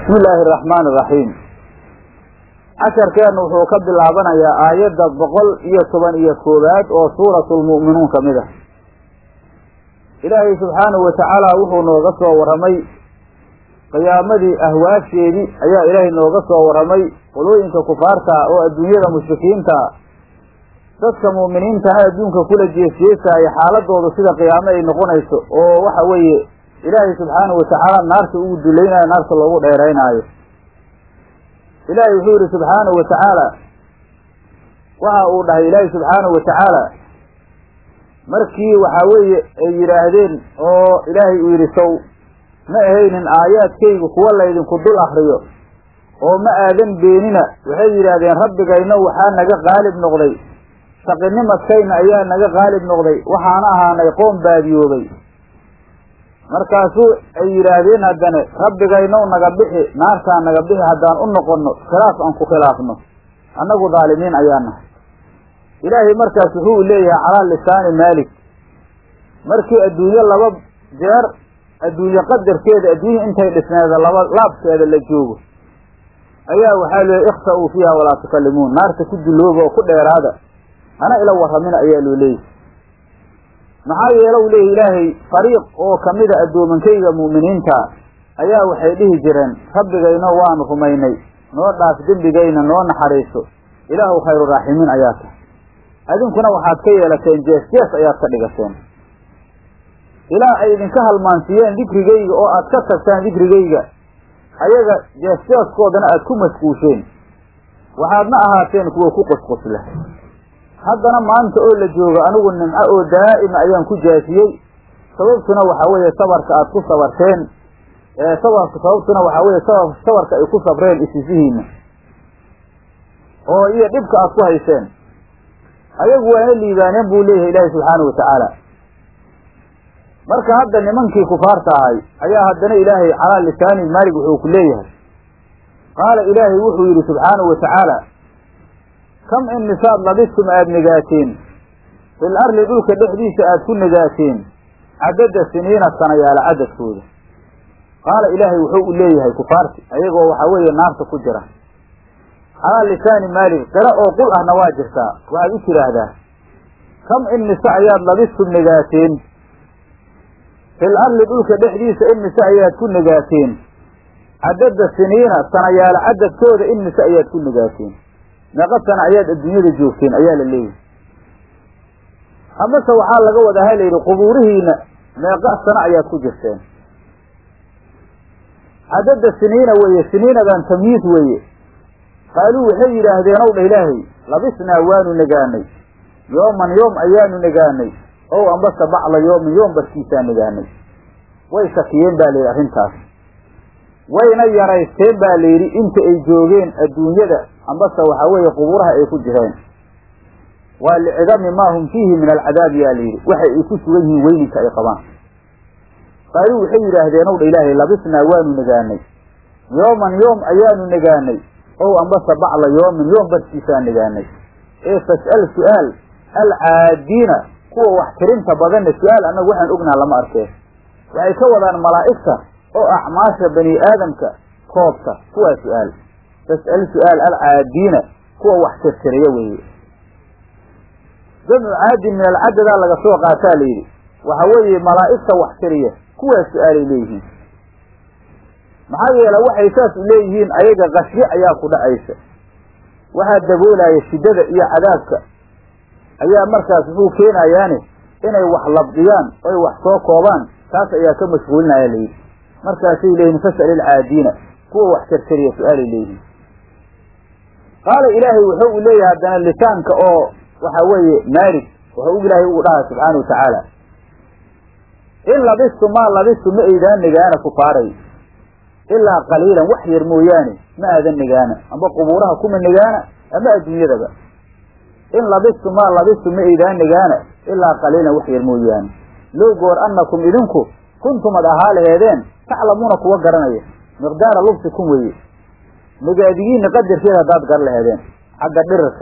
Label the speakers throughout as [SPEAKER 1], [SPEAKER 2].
[SPEAKER 1] bismi illaahi araxmaani iraxiim casharkeennu wuxuu ka bilaabanayaa aayadda boqol iyo toban iyo koowaad oo suuratulmu'minuun ka mid ah ilaahay subxaanahu watacaala wuxuu nooga soo warramay qiyaamadii ahwaasheedii ayaa ilaahay nooga soo warramay qolooyinka kufaarta oo adduunyada mushrikiinta dadka mu'miniintana adduunka kula jeesjeesaaya xaaladoodu sida qiyaamo ay noqonayso oo waxa weeye ilaahay subxaanahu watacaala naarta ugu dulaynayo naarta loogu dheeraynaayo ilaahay wuxuu yidhi subxaanahu watacaala waxa uu dhahay ilaahay subxaanahu watacaala markii waxaa weeye ay yidhaahdeen oo ilaahay uu yidhi sow ma ahaynin aayaadkaygu kuwa laydinku dul akriyo oo ma aadan beenina waxay yidhaahdeen rabbigayno waxaa naga qaalib noqday shaqinimadkayna ayaa naga qaalib noqday waxaana ahaanay qoom baadiyoobay markaasuu ay yidhaahdeen haddane rabbigaynow naga bixi naartaa naga bixi haddaan u noqonno khilaaf aan ku khilaafno annagu daalimiin ayaa nahay ilaahay markaas wuxuu leeyahay calaa lisaani maalik markii adduunyo laba jeer adduunye qadarkeeda adduunya intay dhisneeda laba laabkeeda la joogo ayaa waxaa leeyahy ikhta'uu fiiha walaa tukallimuun naarta ku dullooba oo ku dheeraada hana ila warramina ayaa loo leeyahy maxaa yeele u leeyahy ilaahay fariiq oo kamida addoomankayga mu'miniinta ayaa waxay dhihi jireen rabbigayno waanu rumaynay noo dhaaf dembigayna noo naxariiso ilaahu khayru raaximiin ayaa tahay adinkuna waxaad ka yeelateen jees jees ayaad ka dhigateen ilaa ay idinka halmaansiiyeen dikrigayga oo aad ka tagtaan dikrigayga ayaga jees jeeskoodana aad ku mashquusheen waxaadna ahaateen kuwa ku qusqusla haddana maanta oo la joogo anigu nimco oo daa'ima ayaan ku jaasiyey sababtuna waxaa weeye sabarka aad ku sabarteen sabarka sababtuna waxaa weeye sabarka ay ku sabreen isisihiina oo iyo dhibka aad ku hayseen ayagu waana liibaaneen buu leeyahay ilaahi subxaanahu watacaala marka hadda nimankii kufaarta ahay ayaa haddana ilaahay calaa lisaani maalig wuxuu ku leeyahay qaala ilaahay wuxuu yidhi subxaanahu watacaala kam in nisaad labistum aada negaateen fil arli dhulka dhexdiisa aada ku negaateen cadada siniina sanayaala cadadkooda qaala ilaahay wuxuu u leeyahay kufaarti ayagoo waxaa weeye naarta ku jira calaa lisaani maalik qira oo qul ahna waa jirtaa waxaad u tidhaahdaa kam in nise ayaad labistum negaateen fil arli dhulka dhexdiisa in nise ayaad ku negaateen cadada siniina sanayaala cadadkooda in nise ayaad ku negaateen meeqa sana ayaad adduunyada joogteen ayaa la leeyahay amase waxaa laga wadaa ha layidhi qubuurihiina meeqa sano ayaad ku jirteen cadada siniina weeye siniinadan tamyiis weeye qaaluu waxay yidhaahdeen ow dha ilaahay labisnaa waanu negaanay yooman yoom ayaanu negaanay ow ambase bacla yoomin yoom barkiisaa negaanay way shakiyeen baa layidhi arrintaas wayna yaraysteen baa layidhi inta ay joogeen adduunyada ambase waxaa weeye qubuuraha ay ku jireen waa licidami maa hum fiihi min alcadaab yaa layidhi waxay ay ku sugan yihiin weyninka ay qabaan qaaluu waxay yidhaahdeen ow dha ilaahay labisnaa waanu negaanay yooman yoom ayaanu negaanay ow ambase bacla yoomin yoom barkiisaa negaanay ee fas'al su'aal alcaadiina kuwa wax tirinta badanna su-aal annagu waxaan ognaha lama arkeen waxay ka wadaan malaa'igta oo acmaasha bani aadamka koobta kuwaa su-aal fas'al su'aal alcaadiina kuwa wax tirtiriya weeye jamcu caadin min alcadadaa laga soo qaataa layidhi waxa weeye malaa'igta wax tiriya kuwaa su-aalay leeyihiin maxaa yeele waxay saas u leeyihiin ayaga qashye ayaa ku dhacaysa waxaa daboolaya shiddada iyo cadaabka ayaa markaas wuxuu keenayaani inay wax labdiyaan oy wax soo koobaan taas ayaa ka mashquulinaya layidhi markaasay leeyihin fas'al ilcaadiina kuwa wax tirtiriya su-aalay leeyihiin qaala ilaahay wuxuu u leeyahay haddana lisaanka oo waxa weeye maalig wuxuu ilaahay ugu dhahay subxaana watacaala in labistu maa labistu ma aydaan negaana kufaaray ilaa qaliilan wax yar mooyaane ma aadan negaana amba qubuuraha kuma negaana ama adduunyadaba in labistu maa labistu ma aydaan negaana ilaa qaliilan wax yar mooyaane low goor annakum idinku kuntum ad ahaa laheedeen taclamuuna kuwa garanaya miqdaara lubsikum weeye negaadigiina qadarkeeda haddaad gar laheedeen xagga dhirirka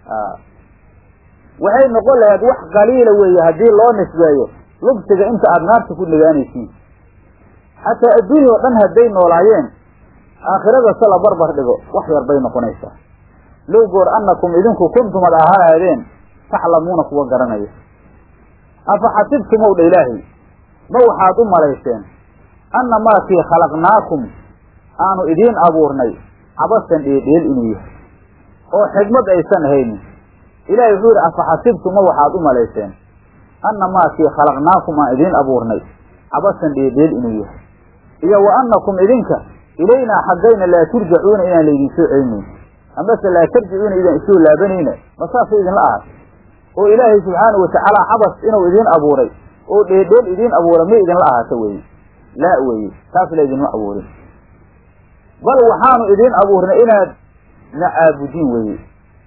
[SPEAKER 1] waxay noqon laheed wax qaliila weeye haddii loo nisbeeyo lubsiga inta aada naarta ku negaanaysiin xataa adduunya oo dhan hadday noolaayeen aakhirada se la barbar dhigo wax yar bay noqonaysaa low goor annakum idinku kuntumad ahaadeen taclamuuna kuwa garanaya afa xasibtumow dha ilaahay ma waxaad u malayseen anna maakii khalaqnaakum aanu idiin abuurnay cabasan dheedheel inuu yahay oo xigmad aysan haynin ilaahay wuxuu yidhi afa xasibtum ma waxaad u malayseen anna maakii khalaqnaakum aan idiin abuurnay cabasan dheedheel inuu yahay iyo wa annakum idinka ilaynaa xaggayna laa turjacuuna inaan laydin soo celinayn amase laa tarjicuuna idaan isoo laabanayna ma saasay idinla ahay oo ilaahay subxaanahu watacaala cabas inuu idiin abuuray oo dheedheel idiin abuuray may idinla ahaato weye laa weye taas la idinma abuurin bal waxaanu idiin abuurnay inaad na caabudiin weye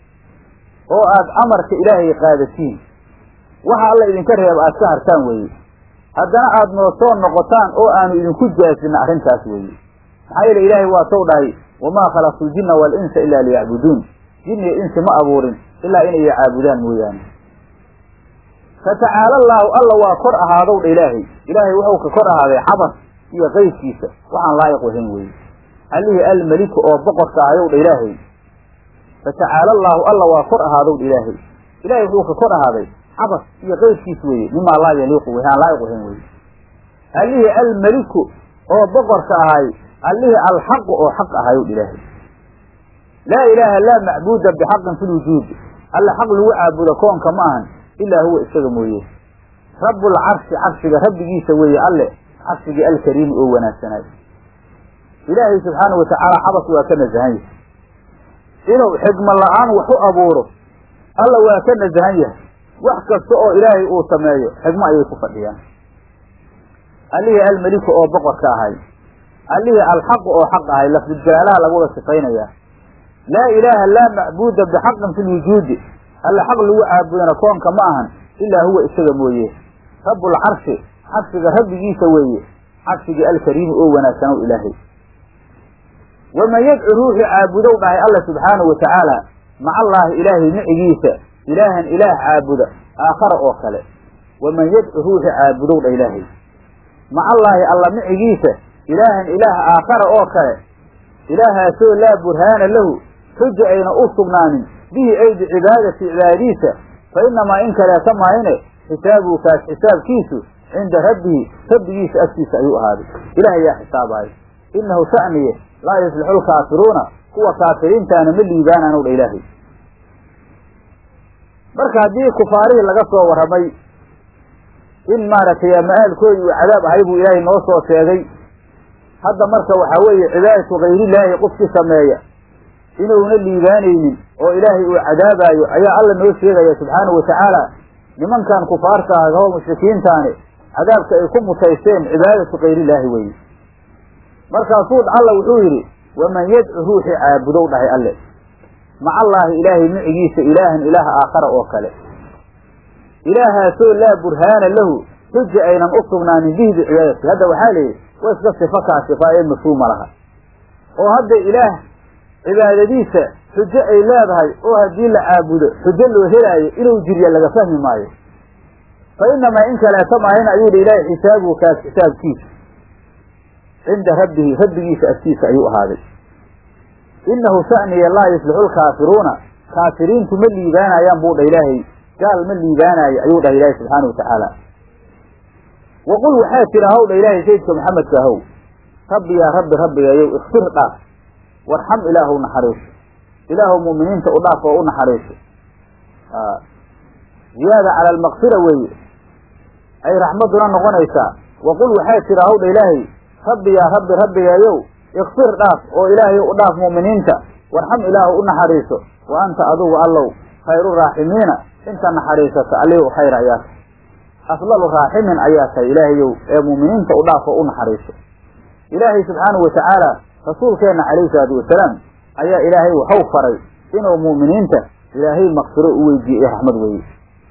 [SPEAKER 1] oo aad amarka ilaahay qaadatiin waxa alla idinka reeba aad ka hartaan weye haddana aad noo soo noqotaan oo aanu idinku jaasina arrintaas weeye maxaa yeele ilaahay waa sow dhahay wamaa khalaqtu ljinna waalinsa ilaa liyacbuduun jin iyo insi ma abuurin ilaa inay caabudaan mooyaane fatacaala allaahu alla waa kor ahaadow dha ilaahay ilaahay wuxuu ka kor ahaaday cabas iyo qaydkiisa waxaan laayiq wahayn weye allihii almeliku oo boqorka ahayow dha ilaahay fatacaala allaahu alla waa kor ahaadow dha ilaahay ilahay wuxuu ka kor ahaaday cabas iyo qaydkiis weeye mimaa laa yaliiqu w aan laayiq wahayn weye allihii almeliku oo boqorka ahay allihii alxaqu oo xaq ahayow dha ilaahay laa ilaaha laa macbuuda bixaqin fi lwujuudi alle xaq lagu caabudo koonka ma ahan ilaa huwa isaga mooye rabbulcarshi carshiga rabbigiisa weeye alle carshigii alkariimi oo wanaagsanaay ilaahay subxaanau watacaala cabas waa ka nasahan yahay inuu xigma la-aan wax u abuuro alla waa ka nasahan yahay wax kasta oo ilaahay uu sameeyo xigmo ayay ku fadhiyaan allihii almeliku oo boqorka ahay allihii alxaqu oo xaq ahay lafduljalaalaha lagu wada sifaynayaa laa ilaaha laa macbuuda bixaqin fi lwujuudi alle xaq lagu caabudana koonka ma ahan ilaa huwa isaga mooye rabbulcarshi carshiga rabbigiisa weeye carshigii alkariimi oo wanaagsanow ilaahay waman yadcu ruuxii caabudow dhahay alla subxaanahu watacaala maca allaahi ilaahay micigiisa ilaahan ilaah caabuda aakhara oo kale waman yadcu ruuxii caabudow dha ilaahay maca allaahi alla micigiisa ilaahan ilaah aakhara oo kale ilaahaasoo laa burhaana lahu xuja ayna u sugnaanin bihi ay bicibaadati cibaadadiisa fa inamaa in kaleeta maayne xisaabuhu kaas xisaabkiisu cinda rabbihi rabbigiisa agtiisa ayuu ahaaday ilaah ayaa xisaabayo inahu sha'niye laa yuslixu lkaafiruuna kuwa kaafiriintaana ma liibaanaanu dha ilaahay marka haddii kufaarihii laga soo warramay in maaragtay ma-aalkoodii uu cadaab ahay buu ilaahay noo soo sheegay hadda marka waxaa weeye cibaadatu kayrillaahi qofkii sameeya inuuna liibaanaynin oo ilaahay uu cadaabaayo ayaa alla noo sheegaya subxaanahu watacaala nimankan kufaarta ah oo mushrikiintaani cadaabka ay ku mutaysteen cibaadatu kayrillaahi weye markaasuu alla wuxuu yidhi waman yadcu ruuxii caabudow dhahay alle maca allaahi ilaahay micigiisa ilaahan ilaaha aakhara oo kale ilaahaasoo laa burhaana lahu xuja aynan u sugnaanin bihi bicibaadati hadda waxaa layidhi wa iska sifa kaa sifa ee mafhuuma laha oo hadda ilaah cibaadadiisa xujo ay leedahay oo haddii la caabudo xujo loo helaayo inuu jirya laga fahmi maayo fa inamaa in kaleeta maahina ayuu dhi ilaahay xisaabuhu kaas xisaabkiisa cinda rabbihi rabbigiisa agtiisa ayuu ahaaday inahu sha'niya laa yuslixu lkaafiruuna kaafiriintu ma liibaanayaan buu dha ilaahay gaal ma liibaanaayo ayuu dhahay ilaahay subxaana watacaala waqul waxaa tira haw dha ilaahay sayidka maxamedka ahow rabbi yaa rabbi rabbigayow ikfir dhaaf warxam ilaahu naxariiso ilaahu mu'miniinta u dhaaf oo u naxariiso ziyaada cala almaqfira weeye ay raxmaduna noqonaysaa waqul waxaa tira haw dha ilaahay rabbi yaa rabbi rabbigayow ikfir dhaaf oo ilaahay u dhaaf mu'miniinta warxam ilaahu u naxariiso wa anta adugu allow khayru raaximiina inta naxariisata allihii u khayr ayaa tahay afdalu raaximin ayaa tahay ilaahayow ee mu'miniinta u dhaaf oo u naxariiso ilaahay subxaanahu watacaala rasuulkeenna calayhi salaatu wasalaam ayaa ilaahay waxau faray inuu mu'miniinta ilaahay maqfiro u weydiiyo iyo raxmad weeye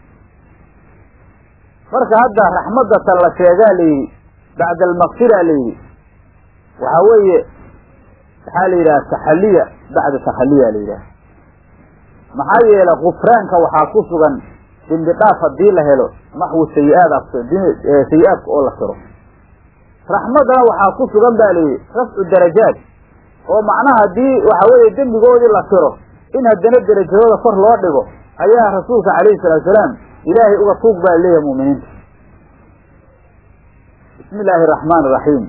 [SPEAKER 1] marka hadda raxmadata la sheegaa layidhi bacda almaqfira layidhi waxaa weeye waxaa la yidhaha taxaliya bacda takhaliya la yidhaha maxaa yeele kufraanka waxaa ku sugan dembi dhaaf haddii la helo maxwu sayi-aad sayi-aadka oo la tiro raxmadana waxaa ku sugan ba layidhi rafcu darajaat oo macnaha haddii waxa weeye dembigoodii la tiro in haddana derajadooda kor loo dhigo ayaa rasuulka calayhi salaatu salaam ilaahay uga tuug baa leeyahay mu'miniinta bismi illaahi araxmaan iraxiim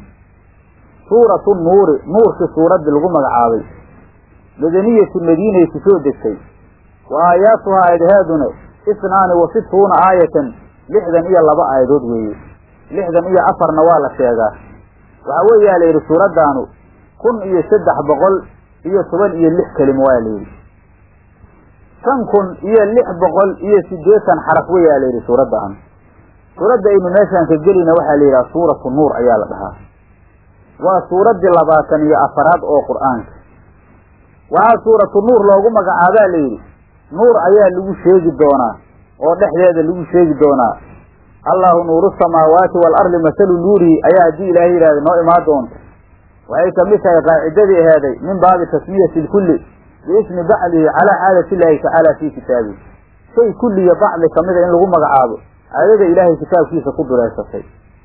[SPEAKER 1] suuratu nuuri nuurkii suuraddii lagu magacaabay madaniyatu madiinay ku soo degtay wa aayaatuhaa aayadaheeduna isnaani wa situuna aayatan lixdan iyo laba aayadood weeye lixdan iyo afarna waa la sheegaa waxaa weeyaa la yidhi suuraddaanu kun iyo saddex boqol iyo toban iyo lix kelimo waa la yidhi shan kun iyo lix boqol iyo siddeetan xaraf weyaa la yidhi suuraddaanu suuradda aynu meeshaan ka gelina waxaa la yidhaha suuratu nuur ayaa la dhahaa waa suuraddii labaatan iyo afaraad oo qur'aanka waxaa suuratu nuur loogu magacaabaa la yidhi nuur ayaa lagu sheegi doonaa oo dhexdeeda lagu sheegi doonaa allahu nuuru samaawaati waalardi masalu nuurihi ayaa haddii ilaahay yidhahda noo imaan doonta waxay kamid tahay qaacidadii aheeday min baabi tasmiyati lkulli biismi bacdihi calaa caadati illaahi tacaala fii kitaabihi shay kulliya bacdi kamida in lagu magacaabo aayada ilaahay kitaabkiisa ku dureysatay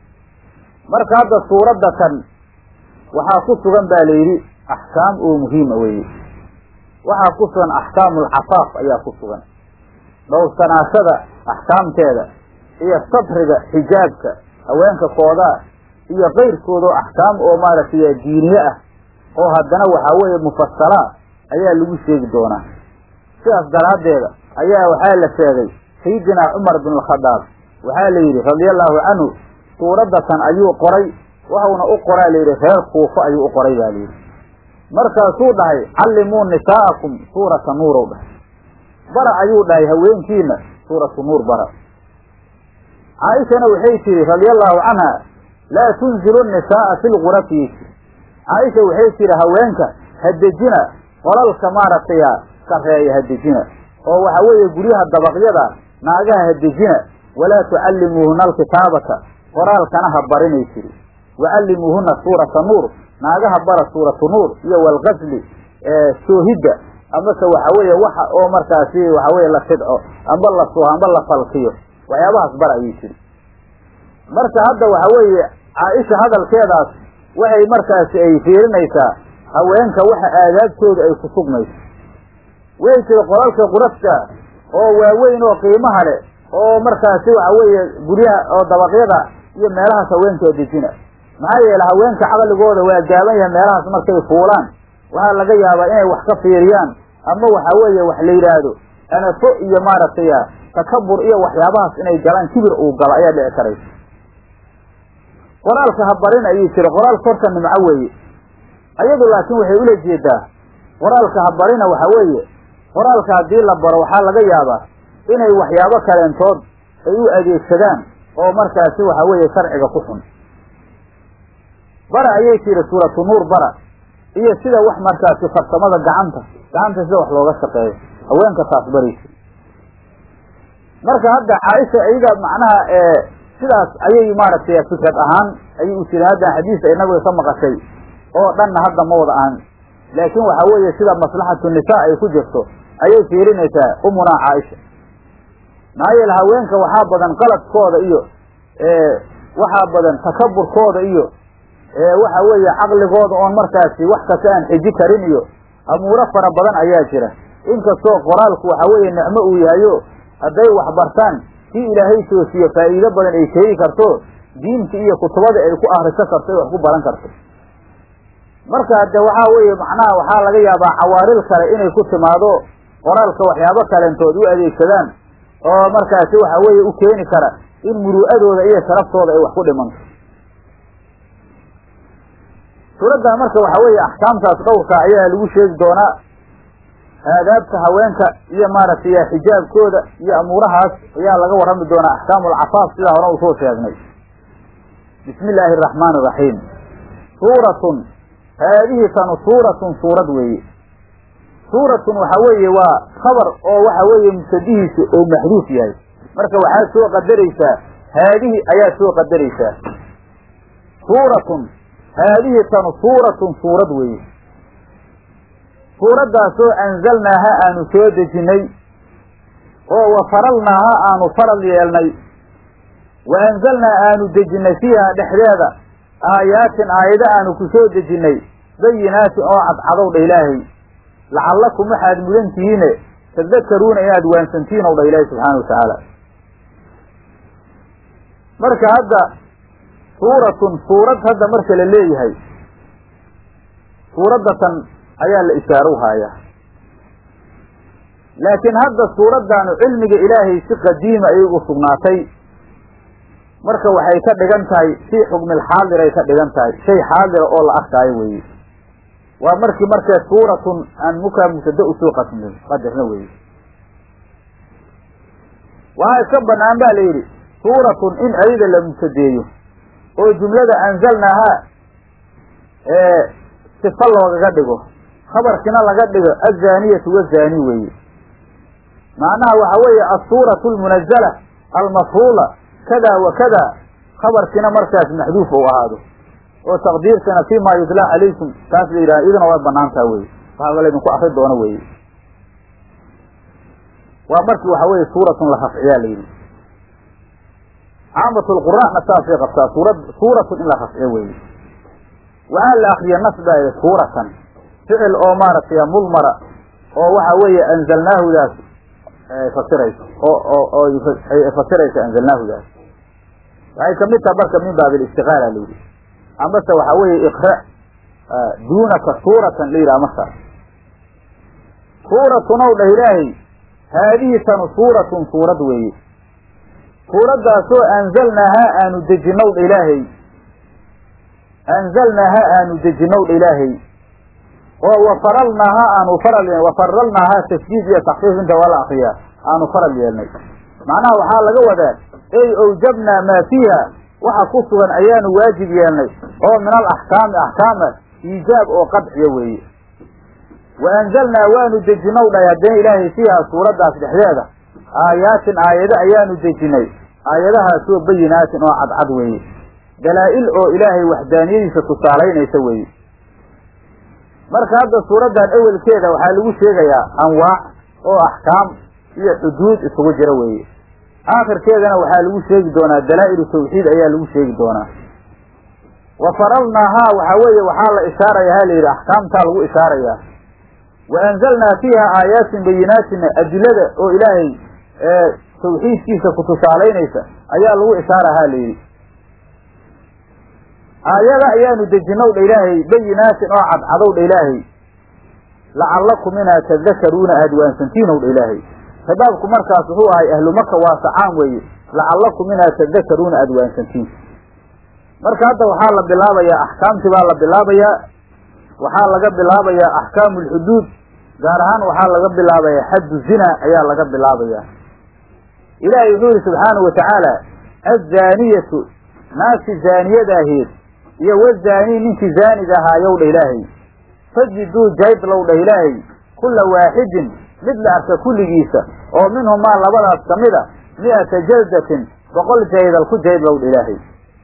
[SPEAKER 1] marka hadda suuradda kan waxaa ku sugan baa la yidhi axkaam oo muhiima weeye waxaa ku sugan axkaamu alcafaaf ayaa ku sugan dhowrsanaashada axkaamteeda iyo sabriga xijaabka haweenka koodaa iyo kayrkooda oo axkaam oo maaragtay diiniye ah oo haddana waxaa weeye mufasalaa ayaa lagu sheegi doonaa sidaas daraaddeeda ayaa waxaa la sheegay sayidinaa cumar bin alkhadaab waxaa la yidhi radiallahu canhu suuraddatan ayuu qoray waxauna u qoraa layidhi reer kuufo ayuu u qoray baa layidhi markaasuu dhahay callimuu nisaa'akum suurata nuurow dhahay bara ayuu dhahay haweenkiina suuratu nuur bara caaishana waxay tihi radiallahu canha laa tunzilu nisaa'a fi lgurafi caaisha waxay tihi haweenka ha dejina qolalka maaragtay sarreeya ha dejina oo waxa weeye guryaha dabaqyada naagaha ha dejina walaa tucallimuuhuna alkitaabata qoraalkana ha barinay tiri wacallimuuhuna suurata nuur naagaha bara suuratu nuur iyo walqasli soohidda amase waxa weeye waxa oo markaasi waxa weye la fidco amba la suho amba la falkiyo waxyaabahaas bara ayay tiri marka hadda waxa weeye caaisha hadalkeedaas waxay markaasi ay fiirinaysaa haweenka waxa aadaabtooda ay ku sugmayso way tiri qolalka qurafka oo waaweyn oo qiimaha leh oo markaasi waxa weeye guryaha oo dabaqyada iyo meelahaas haweenkaa dejina maxaa yeele haweenka caqligooda waa gaaban yahay meelahaas markay fuulaan waxaa laga yaabaa inay wax ka fiiriyaan ama waxa weeye wax la yidhaahdo anafo iyo maaragtay takabur iyo waxyaabahaas inay galaan kibir uu galo ayaa dhici karaysa qoraalka ha barin ayuu jira qoraalka horta nimco weeye ayadu laakiin waxay ula jeedaa qoraalka ha barina waxa weeye qoraalka haddii la baro waxaa laga yaabaa inay waxyaabo kaleentood ay u adeegsadaan oo markaasi waxa weeye sharciga ku xun bara ayay tiri suuratu nuur bara iyo sida wax markaasi farsamada gacanta gacanta sida wax looga shaqeeyo haweenka taas baraysa marka hadda caaisha iyaga macnaha sidaas ayay maaragtay fikrad ahaan ayay u tiri hadda xadiis ay nabiga ka maqashay oo dhanna hadda ma wada ahan laakiin waxa weeye sida maslaxatu nisaa ay ku jirto ayay fiirinaysaa umunaa caaisha maxaa yeele haweenka waxaa badan qaladkooda iyo waxaa badan takaburkooda iyo waxa weeye caqligooda oon markaasi wax kasta aan xiji karin iyo amuuro fara badan ayaa jira inkastoo qoraalku waxa weeye nicmo uu yahayo hadday wax bartaan kii ilaahay toosiyo faa'iido badan ay keeni karto diinta iyo kutubada ay ku ahriso karto ay wax ku baran karto marka de waxaa weeye macnaha waxaa laga yaabaa cawaaril kale inay ku timaado qoraalka waxyaabo kaleentood u adeegsadaan oo markaasi waxa weeye u keeni kara in muru'adooda iyo sharaftooda ay wax ku dhimanto suuradda marka waxa weeye axkaamtaas dhowrka ayaa lagu sheegi doonaa aadaabta haweenka iyo maaragtay xijaabkooda iyo amuurahaas ayaa laga warrami doonaa axkaamu alcafaaf sidaa hore usoo sheegnay bismi illaahi araxmaani iraxiim suuratun haadihi tanu suuratun suurad weeye suuratun waxa weeye waa khabar oo waxa weeye mubtadihiisu oo maxduuf yahay marka waxaad soo qadaraysaa haadihi ayaad soo qadaraysaa suuratun haadihi tanu suuratun suurad weeye suuraddaasoo anzalnaaha aanu soo dejinnay oo wa faralnaaha aanu faral yeelnay wa anzalnaa aanu dejinnay fiiha dhexdeeda aayaatin aayado aanu ku soo dejinnay bayinaatin oo cadcadow dha ilaahay lacallakum waxaad mudan tihiine tadakaruuna inaad waansantihiin ow dha ilaahay subxaana wa tacaala marka hadda suuratun suurad hadda marka la leeyahay suuraddatan ayaa la ishaarow haayaa laakiin hadda suuraddaanu cilmiga ilaahay si qadiima ayay u sugnaatay marka waxay ka dhigan tahay fii xukmil xaadiray ka dhigan tahay shay xaadira oo la arkaayo weeye waa markii markee suuratun aan mukaa mubtada usoo qasmin qadarna weeye waxaa iska banaan ba la yidhi suuratun in ayada la mubtadeeyo oo jumlada anzalnaahaa ee sifa loogaga dhigo khabarkina laga dhigo azaniyatu wazaani weeye macnaha waxa weeye asuuratu almunazala almafruula kada wa kada khabarkina markaas maxduuf ou ahaado oo taqdiirkana fi ma yudlaa calaykum taas la yidhaha iduna waa banaantaa weye waxaa laydinku akri doono weye waa markii waxa weye suuratun la rafciyaa la yidhi caamat lqura'na saasay qabtaa suurad suuratun in la rafciyo weye waxaa la akriya nas baa yidhi suuratan ficil oo maaragtay mudmara oo waxa weeye anzalnaahudaas fasirayso oo oo oo fasiraysa anzalnaahudaas waxay kamid taha marka min baab alistiqaala la yidhi amase waxa weeye iqra duunaka suuratan la yidhaha markaas suuratun ow dhah ilaahay haadihi tanu suuratun suurad weeye suuraddaasoo anzalnaahaa aanu dejinow dha ilaahay anzalnaahaa aanu dejinow dha ilaahay oo wafaralnaahaa aanu faral wafaralnaahaa tasjiid iyo takfiif inta waa la akriyaa aanu faral yeelnay macnaha waxaa laga wadaa ey owjabnaa maa fiiha waxa ku sugan ayaanu waajib yeelnay oo min al axkaami axkaama iijaab oo qadciya weeye wa anzalnaa waanu dejinow dhahay haddana ilaahay fiiha suuraddaas dhexdeeda aayaatin aayado ayaanu dejinay aayadahaasoo bayinaatin oo cadcad weeye dalaa'il oo ilaahay waxdaaniyadiisa tusaalaynaysa weeye marka hadda suuraddan awelkeeda waxaa lagu sheegayaa anwaac oo axkaam iyo xuduud isugu jira weeye aakhirkeedana waxaa lagu sheegi doonaa dalaa'ilu tawxiid ayaa lagu sheegi doonaa wa faralnaahaa waxaa weeye waxaa la ishaaraya ha la yidhi axkaamtaa lagu ishaarayaa wa anzalnaa fiiha aayaatin bayinaatina adilada oo ilaahay ee tawxiidkiisa ku tusaalaynaysa ayaa lagu ishaara ha la yidhi aayada ayaanu dejinow dha ilaahay bayinaatin oo cadcadow dha ilaahay lacallakum inaa tadakaruuna aada waansantiinow dha ilaahay shabaabku markaas wuxuu ahay ahlu maka waasacaan weeye lacallakum inaa tadakaruuna aada waansantiin marka hadda waxaa la bilaabayaa axkaamtii baa la bilaabayaa waxaa laga bilaabayaa axkaamu alxuduud gaar ahaan waxaa laga bilaabayaa xaddu zina ayaa laga bilaabayaa ilaahay wuxuu yihi subxaanahu watacaala azzaaniyatu naagti zaaniyadaaheed iyo wazaanii ninkii zaaniga ahaayow dha ilaahay fajiduu jaydlow dhah ilaahay kulla waaxidin mid la arka kulligiisa oo minhumaa labadaas ka mid a mi'ata jaldatin boqol jaydal ku jaydlow dha ilaahay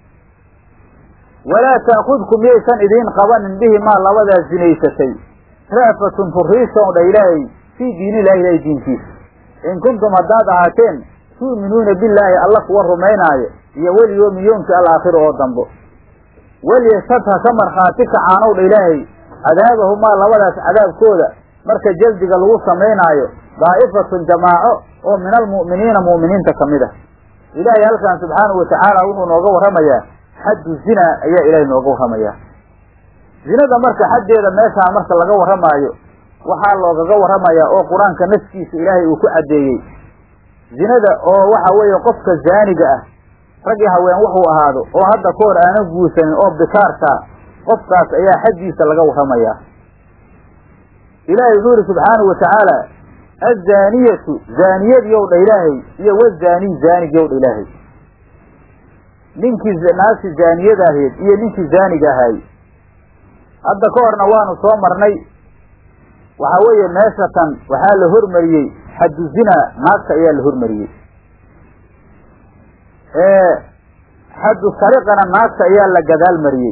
[SPEAKER 1] walaa ta'khudkum miyaysan idiin qabanin bihi maa labadaas zinaysatay ra'fatun furiisow dha ilaahay fii diinillahi ilahay diinkiisa in kuntum haddaad ahaateen tu'minuuna billaahi alla kuwa rumaynaayo iyo weliyoomi yoomkii alaakhiro oo dambo weliyashad ha ka markhaati kacaanow dha ilaahay cadaabahumaa labadaas cadaabkooda marka jaldiga lagu samaynaayo daa'ifatun jamaaco oo min almu'miniina mu'miniinta ka mid ah ilaahay halkan subxaanahu watacaala wuxuu nooga warramayaa xaddu zina ayaa ilaahay nooga warramayaa zinada marka xaddeeda meeshaa marka laga warramaayo waxaa loogaga warramayaa oo qur-aanka nafkiisa ilaahay uu ku caddeeyey zinada oo waxa weeye qofka zaaniga ah rag iyo haween wuxuu ahaado oo hadda ka hor aanan guursanin oo bikaarkaa qofkaas ayaa xaddiisa laga warramayaa ilaahay wuxuu yihi subxaanahu watacaala azzaaniyatu zaaniyadiyow dha ilaahay iyo wazaanii zaanigiyow dha ilaahay ninkii naagti zaaniyadaaheed iyo ninkii zaaniga ahaay hadda ka horna waanu soo marnay waxaa weeye meeshatan waxaa la hormariyey xaddu zinaa naagta ayaa la hormariyey xaddu sariqana naagta ayaa la gadaal mariyey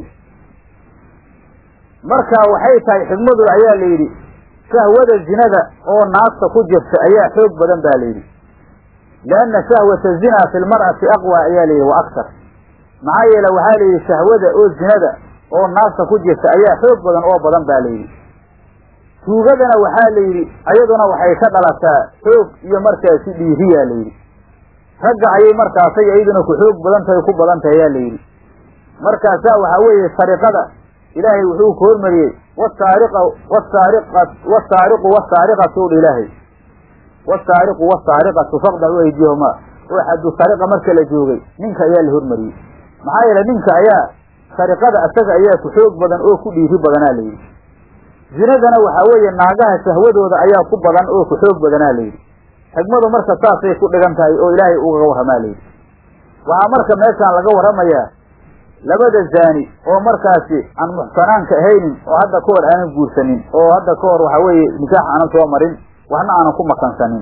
[SPEAKER 1] marka waxay tahay xigmadu ayaa la yidhi shahwada zinada oo naagta ku jirta ayaa xoog badan ba la yidhi lianna shahwata zinaa fi lmar'ati aqwa ayaa la yidhi wa aktar maxaa yeele waxaa la yidhi shahwada oo zinada oo naarta ku jirta ayaa xoog badan oo badan baa layidhi tuugadana waxaa la yidhi ayaduna waxay ka dhalataa xoog iyo markaasi dhiiriyaa layidhi ragga ayay markaasay iyaduna ku xoog badan tahay ku badan tahay ayaa layidhi markaasaa waxaa weeye sariqada ilaahay wuxuu ku hormariyey wasaariqa wasaariqa wasaariqu wasaariqatu dha ilaahay wasaariqu wasaariqatu faqdacu aydiyahumaa oo xaddu sariqa marka la joogay ninka ayaa la hormariyey maxaa yeele ninka ayaa sariqada isaga ayaa ku xoog badan oo ku dhiiri badanaa layidhi zinadana waxaa weeye naagaha shahwadooda ayaa ku badan oo ku xoog badanaa layidhi xigmadu marka saasay ku dhigan tahay oo ilaahay ugaga warramaa layidhi waxaa marka meeshaan laga warramayaa labada zaani oo markaasi aan muxsanaanka ahaynin oo hadda ka hor aanan guursanin oo hadda ka hor waxaa weeye nikaax aanan soo marin waxna aanan ku makansanin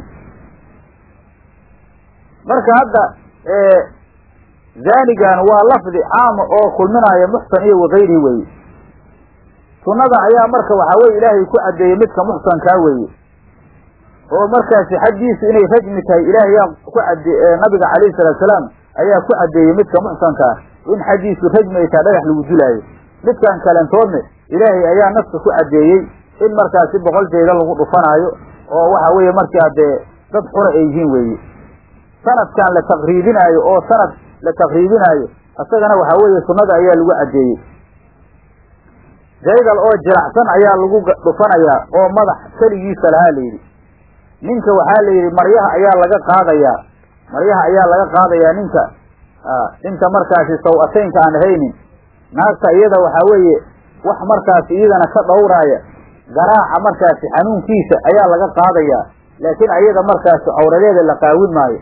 [SPEAKER 1] marka hadda zaanigan waa lafdi caama oo kulminaya muxsan iyo wakayrihi weeye sunnada ayaa marka waxaa weye ilaahay ku caddeeyey midka muxsankaa weeye oo markaasi xaggiisu inay rajmi tahay ilaahay yaa ku cadde nabiga calayhi salaatu salaam ayaa ku caddeeyey midka muxsankaa in xaggiisu rajmi ay tahay dhagax lagu dilaayo midkan kalentoodne ilaahay ayaa nafka ku caddeeyey in markaasi boqol jeeda lagu dhufanaayo oo waxa weeye markaa dee dad xura ay yihiin weeye sanadkan la taqriibinaayo oo sanad la taqriibinaayo isagana waxaa weeye sunnada ayaa lagu caddeeyey jaydal oo jiracsan ayaa lagu dhufanayaa oo madax keligiisa lahaa layidhi ninka waxaa la yidhi maryaha ayaa laga qaadayaa maryaha ayaa laga qaadayaa ninka inta markaasi saw-ataynka aan ahaynin naagta iyada waxaa weeye wax markaasi iyadana ka dhowraaya garaaca markaasi xanuunkiisa ayaa laga qaadayaa laakiin ayada markaasi cawradeeda la qaawin maayo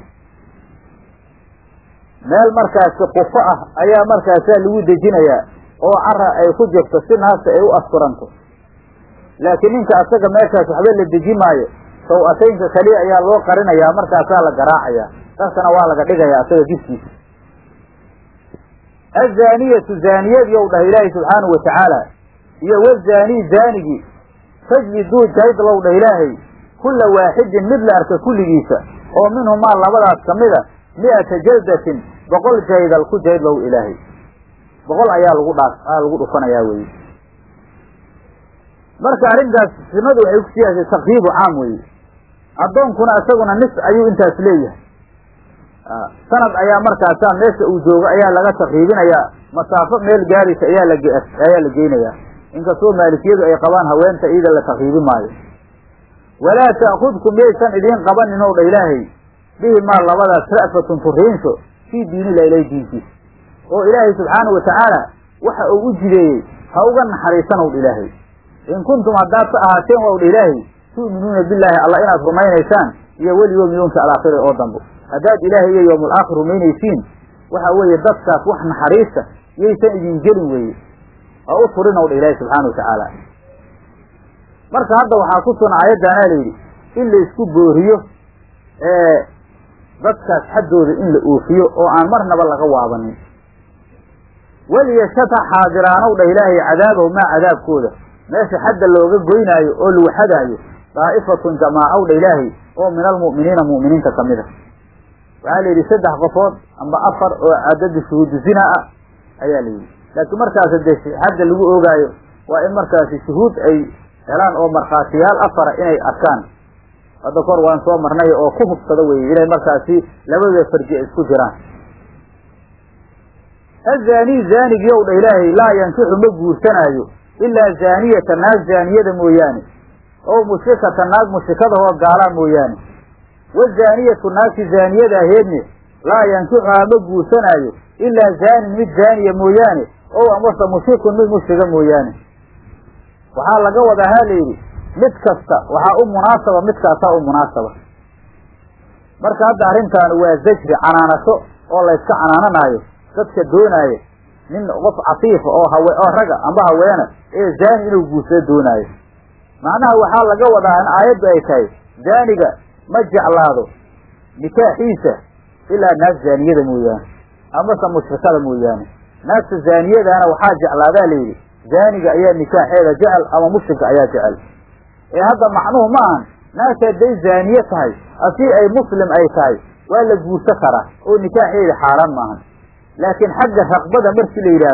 [SPEAKER 1] meel markaasi qufo ah ayaa markaasaa lagu dejinayaa oo cara ay ku jirto si naagta ay u asturanto laakiin ninka asaga meeshaas waxba la deji maayo saw-ataynka keliya ayaa loo qarinayaa markaasaa la garaacayaa darkana waa laga dhigayaa asaga jidkiisa azaaniyatu zaaniyadii ou dhahay ilaahay subxaanahu watacaala iyo wazaanii zaanigii fajliduu jaydlow dhah ilaahay kulla waaxidin mid la arka kulligiisa oo minhumaa labadaas ka mid a mi'ata jaldatin boqol jaydal ku jaydlow ilaahay boqol ayaa lagu dhaaf aa lagu dhufanayaa weye marka arrintaas sunnadu waxay ku siyaasay takriibu caam weeye addoonkuna isaguna nis ayuu intaas leeyahay sanad ayaa markaasaa meesha uu joogo ayaa laga takriibinayaa masaafo meel gaaraysa ayaa la ayaa la geynayaa inkastoo maalikiyadu ay qabaan haweenta iyada la takriibi maayo walaa ta'khudkum miyaysan idiin qabanin ow dha ilaahay bihi maa labadaas ra'fatun turiinsho fii diinilah ilahi diinkiisa oo ilaahay subxaanahu watacaala waxa uu u jideeyey ha uga naxariisanow dha ilaahay in kuntum haddaad ka ahaateen wow dha ilaahay tu'minuuna billaahi alla inaad rumaynaysaan iyo weliyowmi yoomka alaakhiri oo dambo haddaad ilaahay iyo yowmul aakhir rumaynaysiin waxa weeye dadkaas wax naxariista yaysan idin gelin weeye ha u turinow dha ilaahay subxaana watacaala marka hadda waxaa ku sugan aayaddaanaa layidhi in la isku booriyo dadkaas xaddooda in la oofiyo oo aan marnaba laga waabanin weliyashata xaadiraanow dhah ilaahay cadaabahu maa cadaabkooda meesha xadda looga goynaayo oo lagu xadaayo daa'ifatun jamaacow dha ilaahay oo min almu'miniina mu'miniinta ka mid a waxaa la yidhi saddex qofood amba afar oo cadada shuhuudu zina ah ayaa la yidhi laakiin markaas dee xadda lagu oogaayo waa in markaasi shuhuud ay helaan oo markhaatiyaal afara inay arkaan hadda kor waan soo marnay oo ku hubsado weye inay markaasi labada farji ay isku jiraan azaanii zaanigii ow dha ilaahay laa yankixu ma guursanaayo ilaa zaaniyata naag zaaniyada mooyaane oo mushrikata naag mushrikadahoo gaalaa mooyaane wazaaniyatu naagti zaaniyada aheedne laa yankixuhaa ma guursanaayo ilaa zaanin mid zaaniya mooyaane ow amase mushrikun mid mushriga mooyaane waxaa laga wadaa ha layidhi mid kasta waxaa u munaasaba midkaasaa u munaasaba marka hadda arrintaani waa zajri canaanasho oo layska canaananaayo dadka doonaaya nin qof catiifa oo hawe oo raga amba haweena ee zaani inuu guursado doonaayo macnaha waxaa laga wadaa in aayaddu ay tahay zaaniga ma jeclaado nikaaxiisa ilaa naag zaaniyada mooyaane amase mushrikada mooyaane naagta zaaniyadaana waxaa jeclaadaa layidhi zaaniga ayaa nikaaxeeda jecel ama mushrika ayaa jecel ee hadda macnuhu ma ahan naagta hadday zaaniye tahay asii ay muslim ay tahay waa la guursan karaa oo nikaaxeeda xaaraan maahan laakiin xagga raqbada markii la yidhaahdo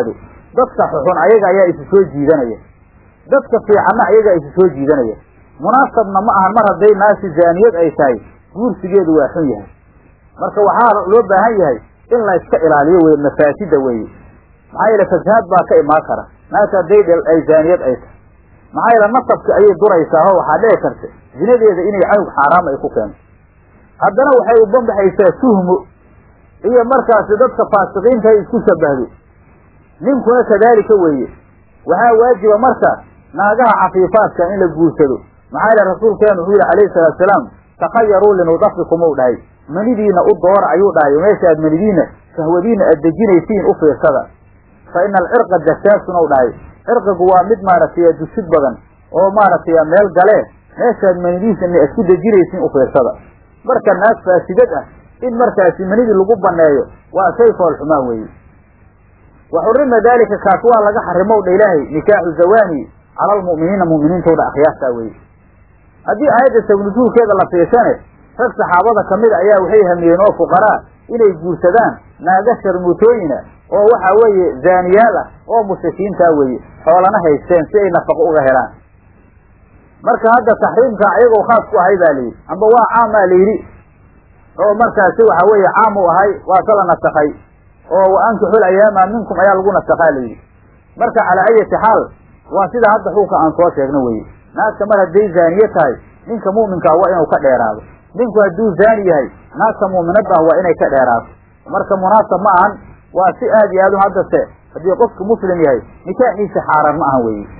[SPEAKER 1] dadka xuxun ayaga ayaa isu soo jiidanaya dadka fiicanna ayagaa isu soo jiidanaya munaasabna ma ahan mar hadday naasi zaaniyad ay tahay guursigeedu waa xun yahay marka waxaa loo baahan yahay in la iska ilaaliyo weye mafaasida weeye maxaa yeele fasahaad baa ka imaan kara naagta hadday dhel ay zaaniyad ay tahay maxaa yeele nasabka ayay duraysaa oo waxaa dhici karta zinadeeda inay canug xaaraam ay ku keento haddana waxay u bambaxaysaa tuhmo iyo markaasi dadka faasiqiinta ay isku shabahdo ninkuna kadaalika weeye waxaa waajiba marka naagaha cafiifaadka in la guursado maxaa yeele rasuulkeenu wuxuu yihi calayhi salaatu salaam takhayaruu linudafikum u dhahay manidiina u doora ayuu dhahay meesha aad manidiina shahwadiina aad dejinaysiin u fiirsada fa ina alcirqa dasaasun u dhahay cirqigu waa mid maaragtay dusid badan oo maaragtay meel galee meeshaad manidiisa aad ku dejinaysiin u fiirsada marka naag faasidad ah in markaasi manidii lagu baneeyo waa shay foolxumaan weeye wa xurima daalika kaas waa laga xarimow dha ilaahay nikaaxu zawani cala almu'miniina mu'miniintooda akhyaartaa weye haddii aayadda sabnusuulkeeda la fiirsane rag saxaabada kamida ayaa waxay hamiyeen oo fuqaraa inay guursadaan naaga sharmuutooyina oo waxa weeye zaaniyaal ah oo mushrikiintaa weeye xoolana haysteen si ay nafaqo uga helaan marka hadda taxriimka ayagoo khaas ku ahay baa layidhi amba waa caamaa layidhi oo markaasi waxa weeye caam u ahay waa ka la nasakhay oo wa ankixul ayaama minkum ayaa lagu nasakhaa layidhi marka calaa ayati xaal waa sida hadda xuulka aan soo sheegno weye naagta mar hadday zaaniye tahay ninka mu'minkaa waa inuu ka dheeraado ninku hadduu zaani yahay naagta mu'minadda ah waa inay ka dheeraato marka munaasab ma ahan waa si aad iyo aad u haddase haddii qofku muslim yahay nikaaxiisa xaaraan ma ahan weye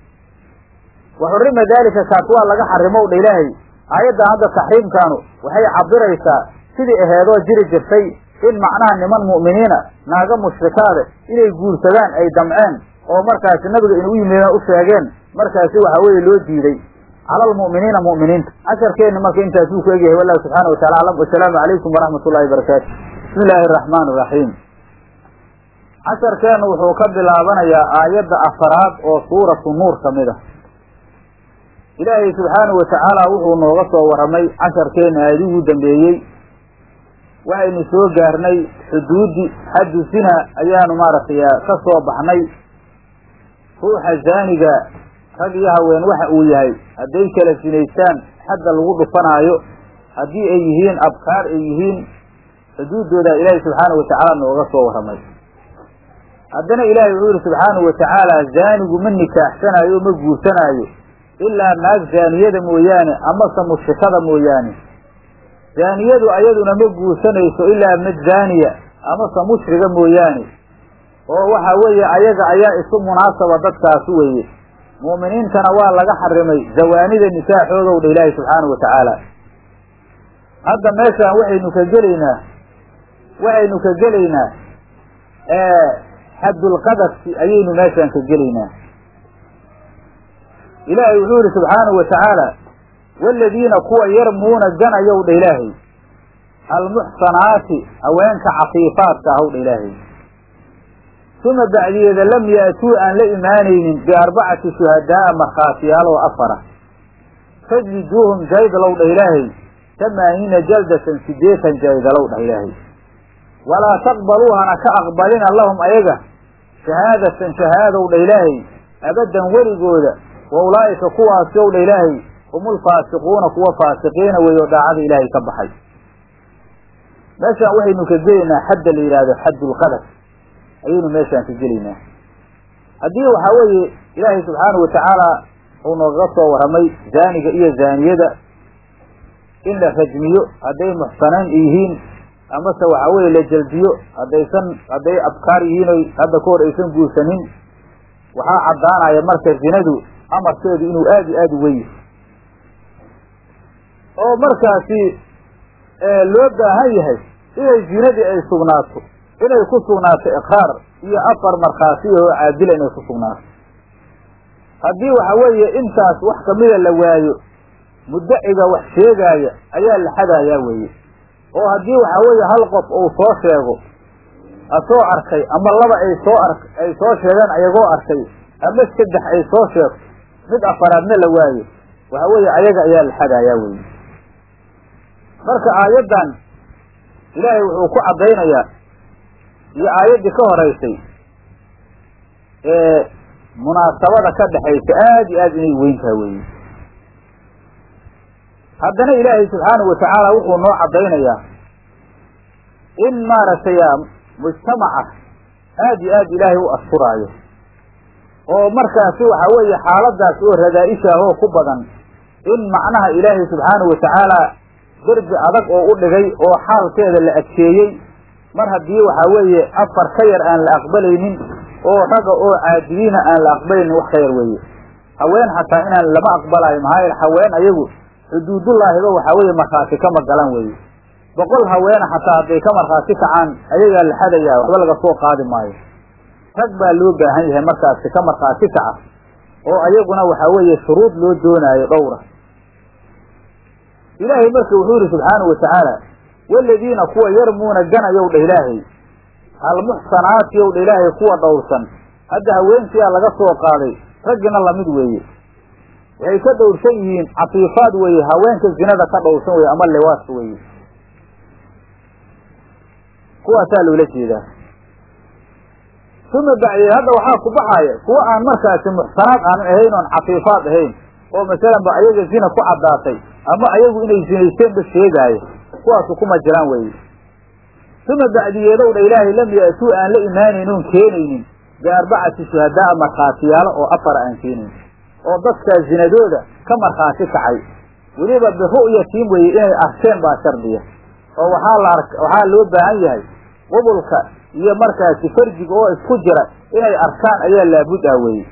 [SPEAKER 1] wa xurima daalika kaas waa laga xarimow dha ilaahay aayaddan hadda taxriimkaanu waxay cabiraysaa sidii aheedoo jiri jirtay in macnaha niman mu'miniina naaga mushrikaada inay guursadaan ay damceen oo markaasi nabiga inuu yimideen u sheegeen markaasi waxa weeye loo diiday cala almu'miniina mu'miniinta casharkeenna marka intaasuu ku egyahay wallahu subxaana wa tacala aclam wasalaamu calaykum waraxmat ullahi barakaatu bismi illaahi araxmaan iraxiim casharkeennu wuxuu ka bilaabanayaa aayadda afaraad oo suuratu nuur ka mid ah ilaahay subxaanahu watacaala wuxuu nooga soo warramay casharkeenna aayadihii dambeeyey waxaynu soo gaarnay xuduudi xaddu zina ayaanu maaragtay ka soo baxnay ruuxa zaaniga rag iyo haween waxa uu yahay hadday kala sinaystaan xadda lagu dhufanaayo haddii ay yihiin abkaar ay yihiin xuduuddooda ilaahay subxaanahu watacaala nooga soo warramay haddana ilaahay wuxuu yihi subxaanahu watacaala zaanigu ma nikaaxsanaayo o ma guursanaayo ilaa naag zaaniyada mooyaane amase mushrikada mooyaane zaaniyadu ayaduna ma guursanayso ilaa mid zaaniya amase mushriga mooyaane oo waxa weeye ayaga ayaa isu munaasaba dadkaasi weeye mu'miniintana waa laga xarimay zawaanida nikaaxoodow dha ilaahi subxaanahu watacaala hadda meeshaan waxaynu ka gelaynaa waxaynu ka gelaynaa xaddulqadafki ayaynu meeshaan ka gelaynaa ilaahay wuxuu yihi subxaanahu watacaala waaladiina kuwa yarmuuna ganayow dha ilaahay almuxsanaati haweenka cafiifaadka ahow dha ilaahay uma bacdiyeeda lam ya'tuu aan la imaanaynin biarbacati shuhadaa'a markhaatiyaal oo afara fajliduuhum jaydalow dha ilaahay tamaaniina jaldatan siddeetan jaydalow dhah ilaahay walaa taqbaluuhana ka aqbalina lahum ayaga shahaadatan shahaadow dha ilaahay abaddan weligooda wa ulaa'ika kuwaasi ow dha ilaahay hum ulfaasiquuna kuwa faasiqiina weeye oo daacada ilaahay ka baxay meeshaan waxaynu ka gelaynaa xadda la yidhaahdo xaddulqadaf ayaynu meeshaan ka gelaynaa haddii waxaa weeye ilaahay subxaanahu watacaala uu noogaga soo warramay zaaniga iyo zaaniyada in la rajmiyo hadday muxsanayn yihiin amase waxaa weeye la jaldiyo haddaysan hadday abkaar yihiin oy hadda ka hor aysan guursanin waxaa caddaanaya marka zinadu amarkeedu inuu aada iyo aada u weyn oo markaasi loo baahan yahay inay zinadii ay sugnaato inay ku sugnaato iqraar iyo afar markhaatiya oo caadila inay ku sugnaato haddii waxa weeye intaas wax kamida la waayo muddaciga wax sheegaaya ayaa la xadayaa weeye oo haddii waxa weeye hal qof uu soo sheego asoo arkay ama laba ay soo ar ay soo sheegaan ayagoo arkay ama saddex ay soo sheegto mid afaraadna la waayo waxa weeye ayaga ayaa la xadayaa weeye marka aayaddan ilaahay wuxuu ku caddaynayaa iyo aayaddii ka horaysay munaasabada ka dhexaysa aada iyo aad inay weyntaha weeye haddana ilaahay subxaanahu watacaala wuxuu noo caddaynayaa in maaragtay mujtamaca aad iyo aad ilaahay u asturaayo oo markaasi waxa weeye xaaladaas oo radaa-ishaah oo ku badan in macnaha ilaahay subxaanahu watacaala derbi adag oo u dhigay oo xaalkeeda la adkeeyey mar haddii waxaa weeye afar ka yar aan la aqbalaynin oo ragga oo caadiyiina aan la aqbalaynin wax ka yar weeye haween xataa inaan lama aqbalaayo maxaa yeele haween ayagu xuduudullaahiba waxaa weeye markhaati kama galan weeye boqol haweena xataa hadday ka markhaati kacaan ayagaa la xadayaa waxba laga soo qaadi maayo rag baa loo baahan yahay markaasi ka markhaati kaca oo ayaguna waxaa weeye shuruud loo doonaayo dhowra ilaahay marka wuxuu yihi subxaanahu watacaala waladiina kuwa yarmuuna ganayow dha ilaahay almuxsanaati yow dha ilaahay kuwa dhowrsan hadda haweenkiyaa laga soo qaaday raggina lamid weeye waxay ka dhowrsan yihiin cafiifaad weeye haweenka zinada ka dhowrsan weye ama liwaadka weeye kuwaasaa loola jeedaa uma bacdee hadda waxaa ku baxaaya kuwa aan markaasi muxsanaad aanan ahayn oon cafiifaad ahayn oo masalan ba ayaga zina ku caddaatay ama ayagu inay zinaysteenba sheegaayo kuwaasu kuma jiraan weeye uma bacdiyeedow dha ilaahay lam ya'tuu aan la imaanaynin oon keenaynin biarbacati shuhadaa markhaatiyaalo oo afara aan keenayn oo dadkaa zinadooda ka markhaati kacay weliba biru'yatiin weeye inay arkeen baa shardiya oo waxaa la ark waxaa loo baahan yahay qubulka iyo markaasi farjiga oo isku jira inay arkaan ayaa laabud ah weeye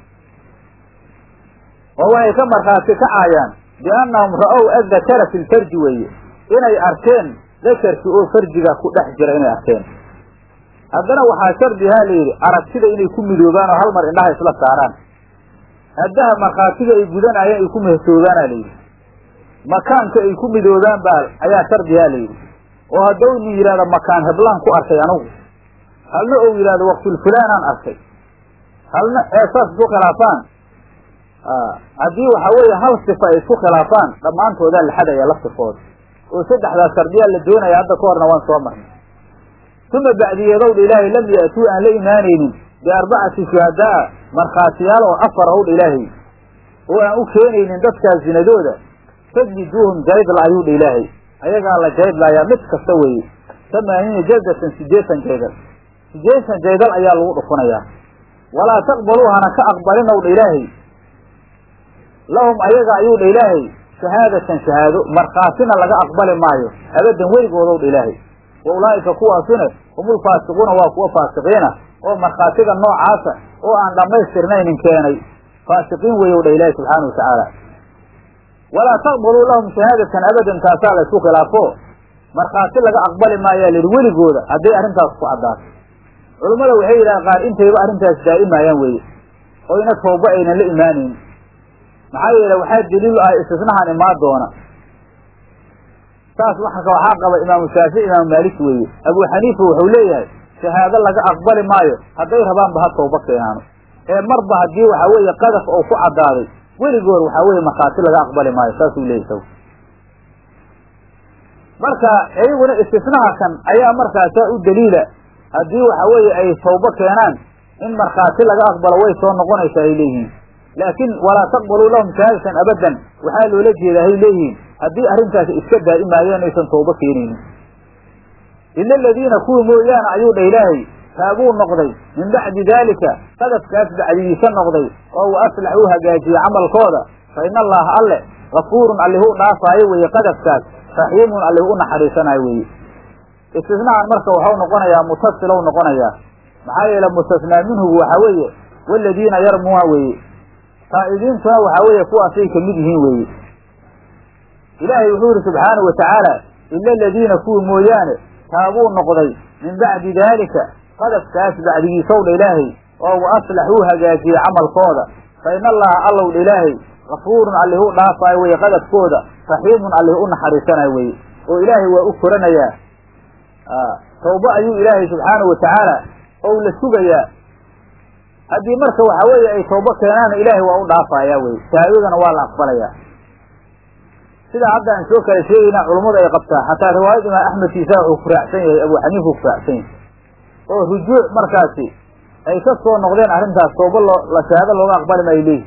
[SPEAKER 1] oo waxay ka markhaati kacayaan biannahum ra'ow addakara fi lfarji weeye inay arkeen dakarkii oo farjiga ku dhex jira inay arkeen haddana waxaa shardihaa la yidhi aragtida inay ku midoobaan oo hal mar indhaha isla saaraan haddaha markhaatiga ay gudanayeen ay ku mehsoobaana la yidhi makaanka ay ku midoobaan baa ayaa shardihaa la yidhi oo haddau nin yidhahdo makaan heblaan ku arkay anugu halna ou yidhahdo waqtulfulaanaan arkay halna ee saas isku khilaafaan haddii waxaa weeye hal sifa ay isku khilaafaan dhammaantoodaa la xadaya la sifooda oo saddexdaas shardiyaa la doonaya hadda ka horna waan soo marnay uma bacdiyeedowdha ilaahay lam ya'tuu aan la imaanaynin biarbacati shuhadaa markhaatiyaal oo afar howdha ilaahay oo aan u keenaynin dadkaa zinadooda fajliduuhum jaydla ayuu dha ilaahay ayagaa la jaydlaayaa mid kasta weeye tamaaniina jaldatan sideetan jaydal sideetan jaydal ayaa lagu dhufunayaa walaa taqbaluu hana ka aqbalinow dha ilaahay lahum ayaga ayuu dha ilaahay shahaadatan shahaado markhaatina laga aqbali maayo abadan weligoodow dha ilaahay wa ulaa'ika kuwaasuna humulfaasiquuna waa kuwa faasiqiina oo markhaatiga noocaasa oo aan dhammaystirnaynin keenay faasiqiin weeyow dha ilaahay subxaana wa tacaala walaa taqbaluu lahum shahaadatan abadan taasaa la isku khilaafo markhaati laga aqbali maayaa lihi weligooda hadday arrintaas ku caddaato culummada waxay yidhaha qaar intayba arrintaas daa'imaayaan weeye oo ina tooba aynan la imaanayn maxaa yeele waxaa daliil ah istisnahan imaan doona saas wa waxaa qaba imaamu shaafici imaamu maalik weeye abuu xaniifa wuxuu leeyahay shahaado laga aqbali maayo hadday rabaanba ha tooba keenaano ee marba haddii waxaa weeye qadaf oo ku caddaaday weligood waxaa weeye markhaati laga aqbali maayo saasuu leeyahy saw marka iyaguna istisnaha kan ayaa markaasaa u daliila haddii waxa weeye ay tawbo keenaan in markhaati laga aqbalo way soo noqonaysaa ay leeyihiin laakiin walaa taqbaluu lahum shahaadatan abadan waxaa loola jeedaa hay leeyihiin haddii arrintaasi iska daa'imaayeen aysan tawbo keenaynin ila aladiina kuwii mooyaane ayuu dha ilaahay taabuu noqday min bacdi daalika qadafkaas bacdigiisa noqday oo wa aslax uu hagaajiyey camalkooda fa ina allaha alle gafuurun allihuu dhaafaayo weeye qadafkaas raxiimun allihuu u naxariisanayo weeye istisnaan marka waxau noqonayaa mutasilow noqonayaa maxaa yeele mustasnaa minhugu waxaa weeye waladiina yarmuuna weeye taa'ibiintuna waxaa weeye kuwaasay kamid yihiin weeye ilaahay wuxuu yihi subxaanahu watacaala ila aladiina kuwii mooyaane taabuu noqday min bacdi daalika qadafkaas bacdigiisow dha ilaahay oo wa aslaxuu hagaajiyey camalkooda fa ina allaha allow dha ilaahay gafuurun allihuu dhaafaayo weye qadafkooda raxiimun allih u naxariisanayo weye oo ilaahay waa u koranayaa tawba ayuu ilaahay subxaanahu watacaala ou la sugayaa haddii marka waxa weeye ay tawbo keenaana ilaahay waa u dhaafayaa weye shahaadadana waa la aqbalayaa sidaa hadda aan soo kala sheegayna culummadu ay qabtaa xataa riwaayad imaam axmed kiisa wuxuu ku raacsan yahay abu xaniifa ku raacsan yahay oo rujuuc markaasi ay ka soo noqdeen arrintaas tooba loo la shahaado looga aqbali maayo leeyihi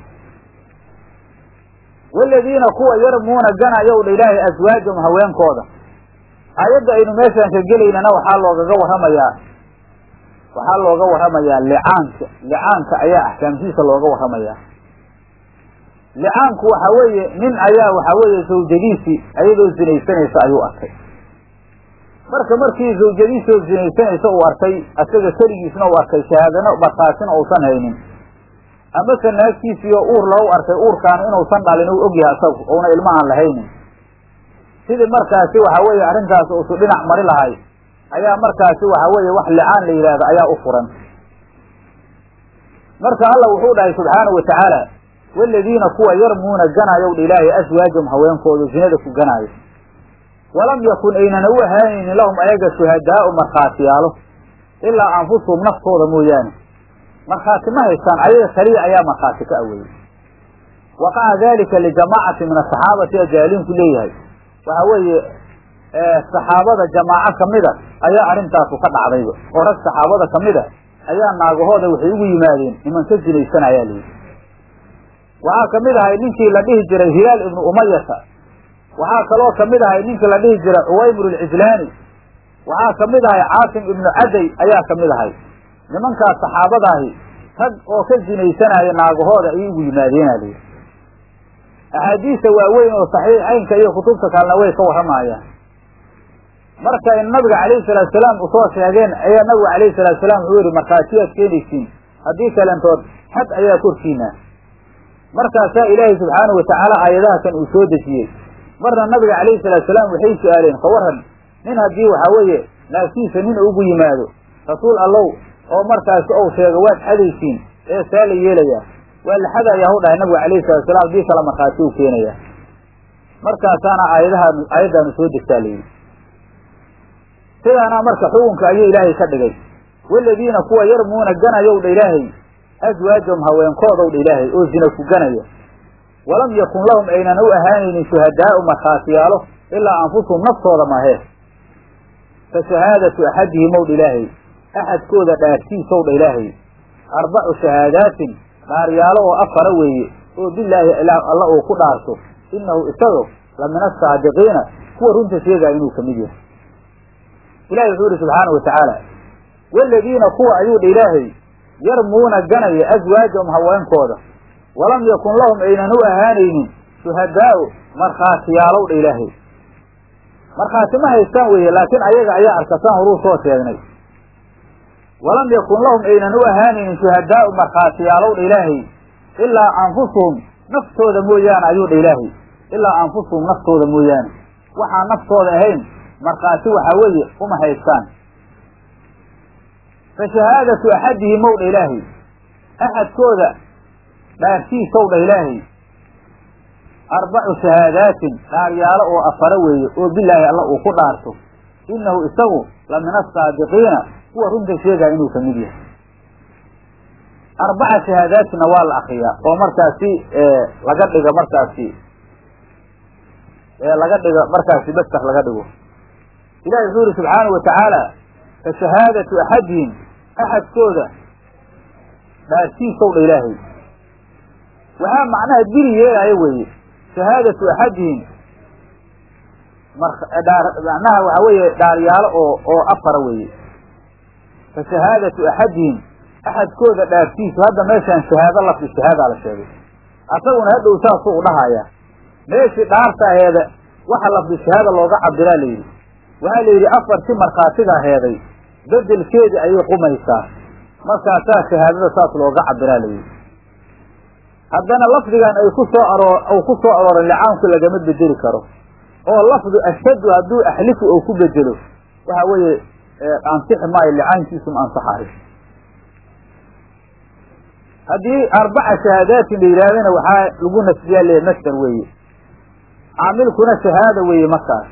[SPEAKER 1] waladiina kuwa yarmuuna ganayow dha ilaahay aswaajahum haweenkooda aayadda aynu meeshaan ka gelaynana waxaa loogaga warramayaa waxaa looga warramayaa licaanka licaanka ayaa axkaamtiisa looga warramayaa licaanku waxa weeye nin ayaa waxa weeye zawjadiisii ayadoo zinaysanaysa ayuu arkay marka markii zawjadiisoo zinaysanaysa uu arkay asaga keligiisna uu arkay shahaadano markaatina uusan haynin amase naagtiisiioo uur lagu arkay uurkaana inuusan dhalin uu ogyahay asagu ouna ilmahan lahaynin sidii markaasi waxa weeye arrintaas uusu dhinac mari lahay ayaa markaasi waxa weeye wax licaan la yidhaahdo ayaa u furan marka alla wuxuu dhahay subxaanahu watacaala waladiina kuwa yarmuuna ganaayow dha ilaahay aswaajahum haweenkooda zinada ku ganaayo walam yakun aynana u ahaanaynin lahum ayaga shuhadaa'u markhaatiyaalo ilaa anfusuhum naftooda mooyaane markhaati ma haystaan ayaga kaliya ayaa markhaati ka aweeyey waqaca dalika lijamaacati min asaxaabati ajaaliinku leeyahay waxa weeye saxaabada jamaaco kamida ayaa arrintaasu ka dhacdayba oo rag saxaabada kamida ayaa naagahooda waxay ugu yimaadeen niman ka zinaysanayaa layidhi waxaa kamid ahay ninkii la dhihi jiray hilaal ibnu umayata waxaa kaloo kamid ahay ninkii la dhihi jiray cuwaymir alcijlaani waxaa kamid ahay caasim ibnu caday ayaa kamid ahay nimankaas saxaabadaahi rag oo ka zinaysanaya naagahooda ayay ugu yimaadeena layidhi axaadiista waaweyn oo saxiixaynka iyo kutubta kalena way ka warramayaan marka in nabiga calayhi salaatu salaam usoo sheegeen ayaa nabigu calayhi salaatu salaam wuxuu yihi markhaatiyaad keenaysiin haddii kalentood xad ayaa korkiina markaasaa ilaahay subxaanahu watacaala aayadaha kan uu soo dejiyey marna nabiga calayhi salaatu salaam waxay su-aaleen ka waran nin haddii waxaa weeye naagtiisa nin ugu yimaado rasuul allow oo markaasi ou sheego waad xadaysiin ee saa la yeelayaa waa la xadayaa hu dhahay nabigu calayhi salatu salaam haddii kale markhaati u keenayaa markaasaana aayadahaan aayaddaanu soo degtaa layidhi sidaana marka xukunka ayuu ilaahay ka dhigay waladiina kuwa yarmuuna ganayow dha ilaahay aswaajahum haweenkoodow dha ilaahay oo zina ku ganaya walam yakun lahum aynan u ahaanaynin shuhadaa'u markhaatiyaalo ilaa anfusuhum naftooda mahee fa shahaadatu axadihim ow dha ilaahay axadkooda dhaartiisow dha ilaahay arbacu shahaadaatin dhaaryaalo oo afara weeye oo bilaahi alla uu ku dhaarto innahu isago la min asaadiqiina kuwa runta sheegaya inuu kamid yahay ilahi wuxuu yihi subxaana wa tacaala waladiina kuwa ayuu dha ilaahay yarmuuna ganaya aswaajahum haweenkooda walam yakun lahum aynan u ahaanaynin shuhadaa'u markhaatiyaalow dha ilaahay markhaati ma haystaan weeye laakiin ayaga ayaa arkasaan horuu soo sheegnay walam yakun lahum aynan u ahaanaynin shuhadaa'u markhaatiyaalow dha ilaahay ilaa anfusuhum naftooda mooyaane ayuu dha ilaahay ilaa anfusuhum naftooda mooyaane waxaan naftooda ahayn markhaati waxaa weeye uma haystaan fa shahaadatu axadihim ow dha ilaahay axadkooda dhaartiisow dha ilaahay arbacu shahaadaatin dhaaryaalo oo afara weeye oo bilaahi alla uu ku dhaarto innahu isagu la min asaadiqiina kuwa runta sheegaya inuu kamid yahay arbaca shahaadaatinna waa la akriyaa oo markaasi laga dhiga markaasi laga dhiga markaasi baster laga dhigo ilahi wuxuu yihi subxaanahu watacaala fa shahaadatu axadihim axadkooda dhaartiisow dha ilaahay waxaa macnaha dili yeelaayo weeye shahaadatu axadihim macnaha waxa weeye dhaaryaalo oo oo afara weeye fa shahaadatu axadihim axadkooda dhaartiisu hadda meeshaan shahaado lafdi shahaadaa la sheegay asaguna hadhow saasuu u dhahayaa meeshii dhaarta aheeda waxa lafdi shahaada looga cabiraa layidhi waxaa la yidhi afartii markhaatiga heeday bedelkeedii ayay qumaysaa markaasaa shahaadada saas looga cabiraa layidhi haddana lafdigan ay ku soo aroo uu ku soo arooray licaanku lagama bedeli karo oo lafdu ashhadu hadduu axlifu ou ku bedelo waxa weeye ansixi maayo licaankiisu ma ansaxayo haddii arbaca shahaadaatin la yidhahdana waxaa lagu nasbiyaa le masder weeye caamilkuna shahaada weeye markaas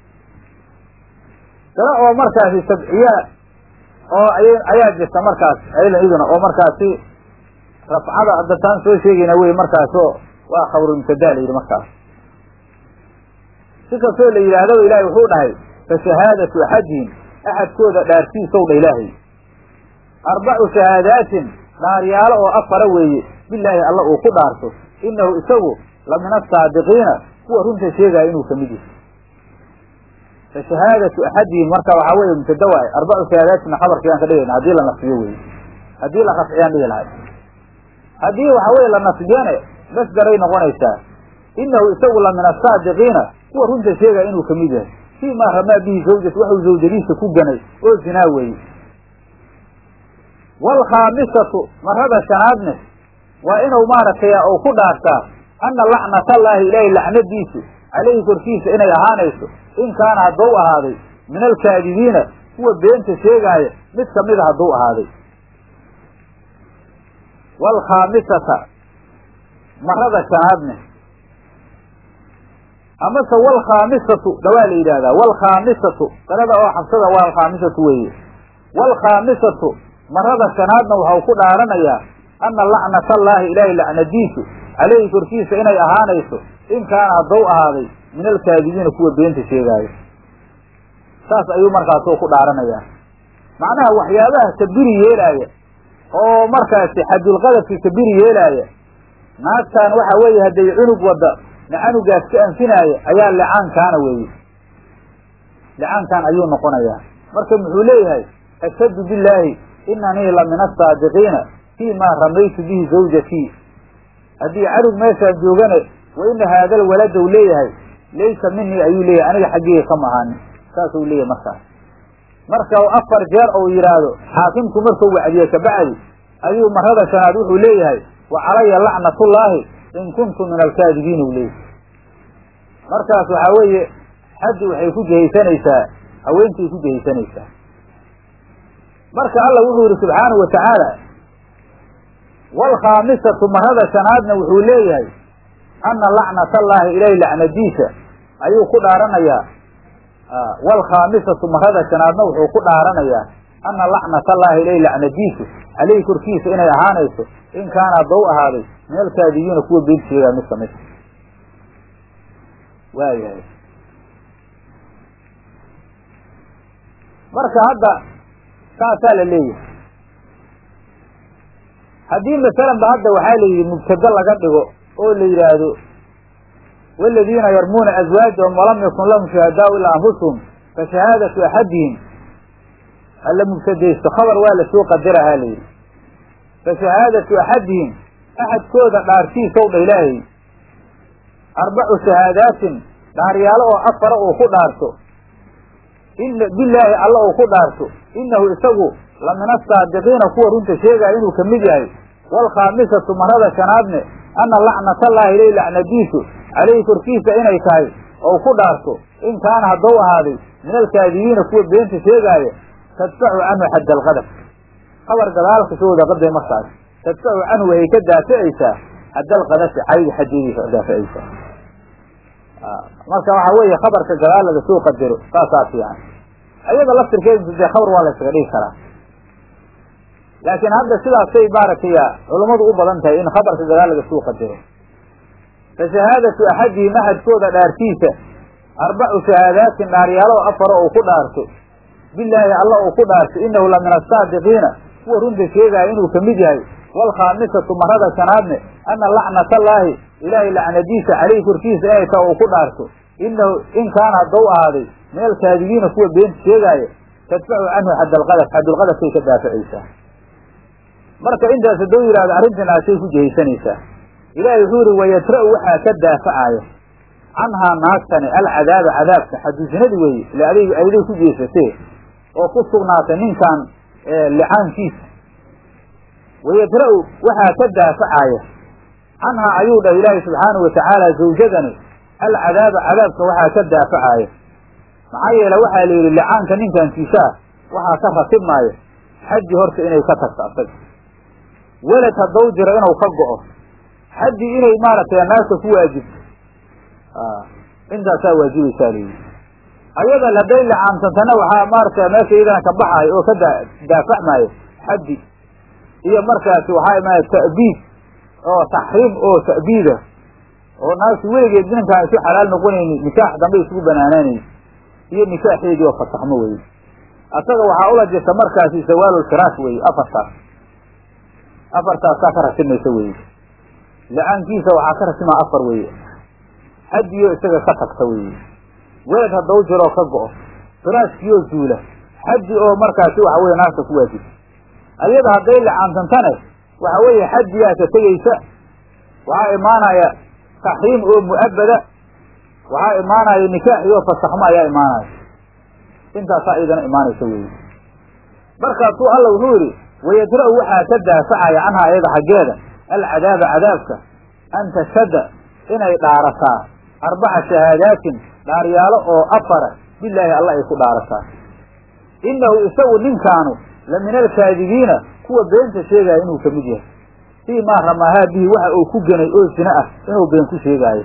[SPEAKER 1] dana oo markaasi sabciyaa oo ay ayaa jirta markaas aydan iduna oo markaasi rafcada addataan soo sheegayna wey markaasoo waa khabru mubtadaa la yidhi markaas si kastoo la yidhaahdaba ilaahay wuxuu dhahay fa shahaadatu axadihim axadkooda dhaartiisow dha ilaahay arbacu shahaadaatin dhaaryaalo oo afara weeye bilaahi alla uu ku dhaarto innahu isagu la min asaadiqiina kuwa runta sheegaya inuu ka mid yahay fa shahaadatu axadihim marka waxaa weeye mubtada waay arbacu shahaadaatina khabarkii aan ka dhigayna haddii la nasbiyo weye haddii la rafciyaan dhihi lahay haddii waxa weye la nasbiyane masdaray noqonaysaa innahu isagu la min asaadiqiina kuwa runta sheegaya inuu ka mid yahay fii maa ramaa bihi zawjat waxuu zawjadiisa ku ganay oo zinaa weeye waalkhaamisatu marada shanaadne waa inuu maaragtay uu ku dhaartaa anna lacnatallaahi ilaahay lacnadiisu calayhi korkiisa inay ahaanayso in kaana hadduu ahaaday min alkaadibiina kuwa beenta sheegaaya mid kamida hadduu ahaaday waalkhaamisata marada shanaadne amase waalkhaamisatu dhawaa la yidhaahdaa waalkhaamisatu sanada oo xabsada waa alkhaamisatu weeye waalkhaamisatu marada shanaadna waxau ku dhaaranayaa anna lacnatallaahi ilaahay lacnadiisu calayhi korkiisa inay ahaanayso in kaana hadduu ahaaday min alkaadibiina kuwa beenta sheegaayo saas ayuu markaasoo ku dhaaranayaa macnaha waxyaabaha kabiri yeelaaya oo markaasi xadulqadabki kabiri yeelaaya naagtaan waxa weeye hadday cunug wadda canugaas ka anfinaaya ayaa licaankaana weeye licaankaan ayuu noqonayaa marka muxuu leeyahay ashhadu billaahi inanii la min asaadiqiina fii maa ramaytu bihi zawjatii haddii canug meeshaan joogane wa ina haadal walada u leeyahay laysa minii ayuu leeyahay aniga xaggeyga kama ahaanin saasuu leeyahay markaas marka afar jeer ou yidhaahdo xaakimku markuu wacdiye kabacdi ayuu marada shanaad wuxuu leeyahay wa calaya lacnatullaahi in kuntu min alkaadibiin u leeyahay markaas waxaa weeye xaddi waxay ku jehaysanaysaa haweentay ku jehaysanaysaa marka alla wuxuu yihi subxaanahu wa tacaala waalkhaamisatu marada shanaadna wuxuu leeyahay anna lacnatallaahi ilaahi lacnadiisa ayuu ku dhaaranayaa waalkhaamisatu marada shanaadna wuxuu ku dhaaranayaa anna lacnatallaahi ilaahi lacnadiisu caleyhi korkiisa inay ahaanayso in kaana haddau ahaaday min alkaadibiina kuwa been sheegaa mid kamid waayahay marka hadda saasaa la leeyahay haddii masalan ba hadda waxaa la yidhi mubtado laga dhigo oo la yidhaahdo waladiina yarmuuna azwaajahum walam yakun lahum shuhadaau ilaa anfusuhum fa shahaadatu axadihim alla mubtadaysto khabar waa lasoo qadarahaa la yidhi fa shahaadatu axadihim axadkooda dhaartiisow dha ilaahay arbacu shahaadaatin dhaaryaalo oo afara uu ku dhaarto ina bilaahi alla uu ku dhaarto innahu isagu la min asaadiqiina kuwa runta sheegaya inuu ka mid yahay waalkhaamisatu marada shanaadne anna lacnatallaahi ilay lacnadiisu calayhi korkiisa inay tahay ou ku dhaarto in kaana haddou ahaaday min alkaadibiina kuwa beenta sheegaaya tadfacu canhu xadda alqadab qabar gadaalka soo wada qaday markaas tadfacu canhu waxay ka daaficaysaa xadda alqadafi cayga xaddeediisa daaficaysaa marka waxaa weeye khabarka gadaal laga soo qadaro saasaa fiican ayada laftirkeeda dee khabar waa la ysaga dhigi karaa laakiin hadda sidaasay maaragtay culummadu u badan tahay in khabarka gadaal laga soo qadaro fa shahaadatu axadihim axadkooda dhaartiisa arbacu shahaadaatin dhaaryaalo afaro uu ku dhaarto bilaahi alla uu ku dhaarto inahu la min asaadiqiina kuwa runta sheegaya inuu ka mid yahay waalkhaamisatu marada shanaadne anna lacnatallaahi ilaahay lacnadiisa caleyhi korkiisa inay taha uu ku dhaarto inahu in kaana haddau ahaaday min alkaadibiina kuwa beenta sheegaaya tadfacu canhu xaddalqadaf xaddulqadafkay ka daaficaysaa marka intaas hadduu yidhahdo arrintiinaasay ku jehaysanaysaa ilaahay wuxuu yihi wayatra'u waxaa ka daafacaya canhaa naagtani alcadaaba cadaabka xaduusinadi weeye ila adig ayday ku jeesatee oo ku sugnaatay ninkan licaankiisa wayadra'u waxaa ka daafacaya canhaa ayuu dhah ilaahay subxaanahu watacaala zawjadani alcadaaba cadaabka waxaa ka daafacaya maxaa yeele waxaa la yidhi licaanka ninkankiisaa waxaa ka ratibmaayo xaji horta inay ka tagto asaga welad haddau jiro inuu ka go'o xaddi inay maaragtay naagta ku waajibto intaasaa waajibaysaa layidhi ayada hadday licaamsantana waxaa maaragtay meesha iyadana ka baxaayo oo ka daa daafacmaayo xaddi iyo markaasi waxaa imaanaya ta'biid oo taxriim oo ta'biida oo naagtu weligeed ninkaan isu xalaal noqonayni nikaax dambe isugu banaanaanayni iyo nikaaxeedii oo fasaxmo weye asaga waxaa ula jirta markaasi zawaalulfiraash weeye afartaas afartaasaa ka rasimaysa weeye la-aankiisa waxaa ka rasimaa afar weeye xadiyo isaga ka tagta weeye weed haddau jiroo ka go'o firaashkiyoo zuula xaddi oo markaasi waxa weye naarta ku waajibta ayada hadday lacaantantane waxa weeye xaddiyaa ka tegaysa waxaa imaanaya taxriim oo mu'abada waxaa imaanaya nikaax iyo fasaxmo ayaa imaanaya intaasaa idana imaanaysa weeye markaasuu alla wuxuu yidhi wayadra'u waxaa ka daafacaya canha ayada xaggeeda alcadaaba cadaabka an tashhada inay dhaarataa arbaca shahaadaatin dhaaryaalo oo afara bilaahi alla ay ku dhaarataa innahu isagu ninkaanu la min alkaadibiina kuwa beenta sheegaya inuu ka mid yahay fii maa ramaahaa bihi waxa uu ku genay oo sina ah inuu been ku sheegaayo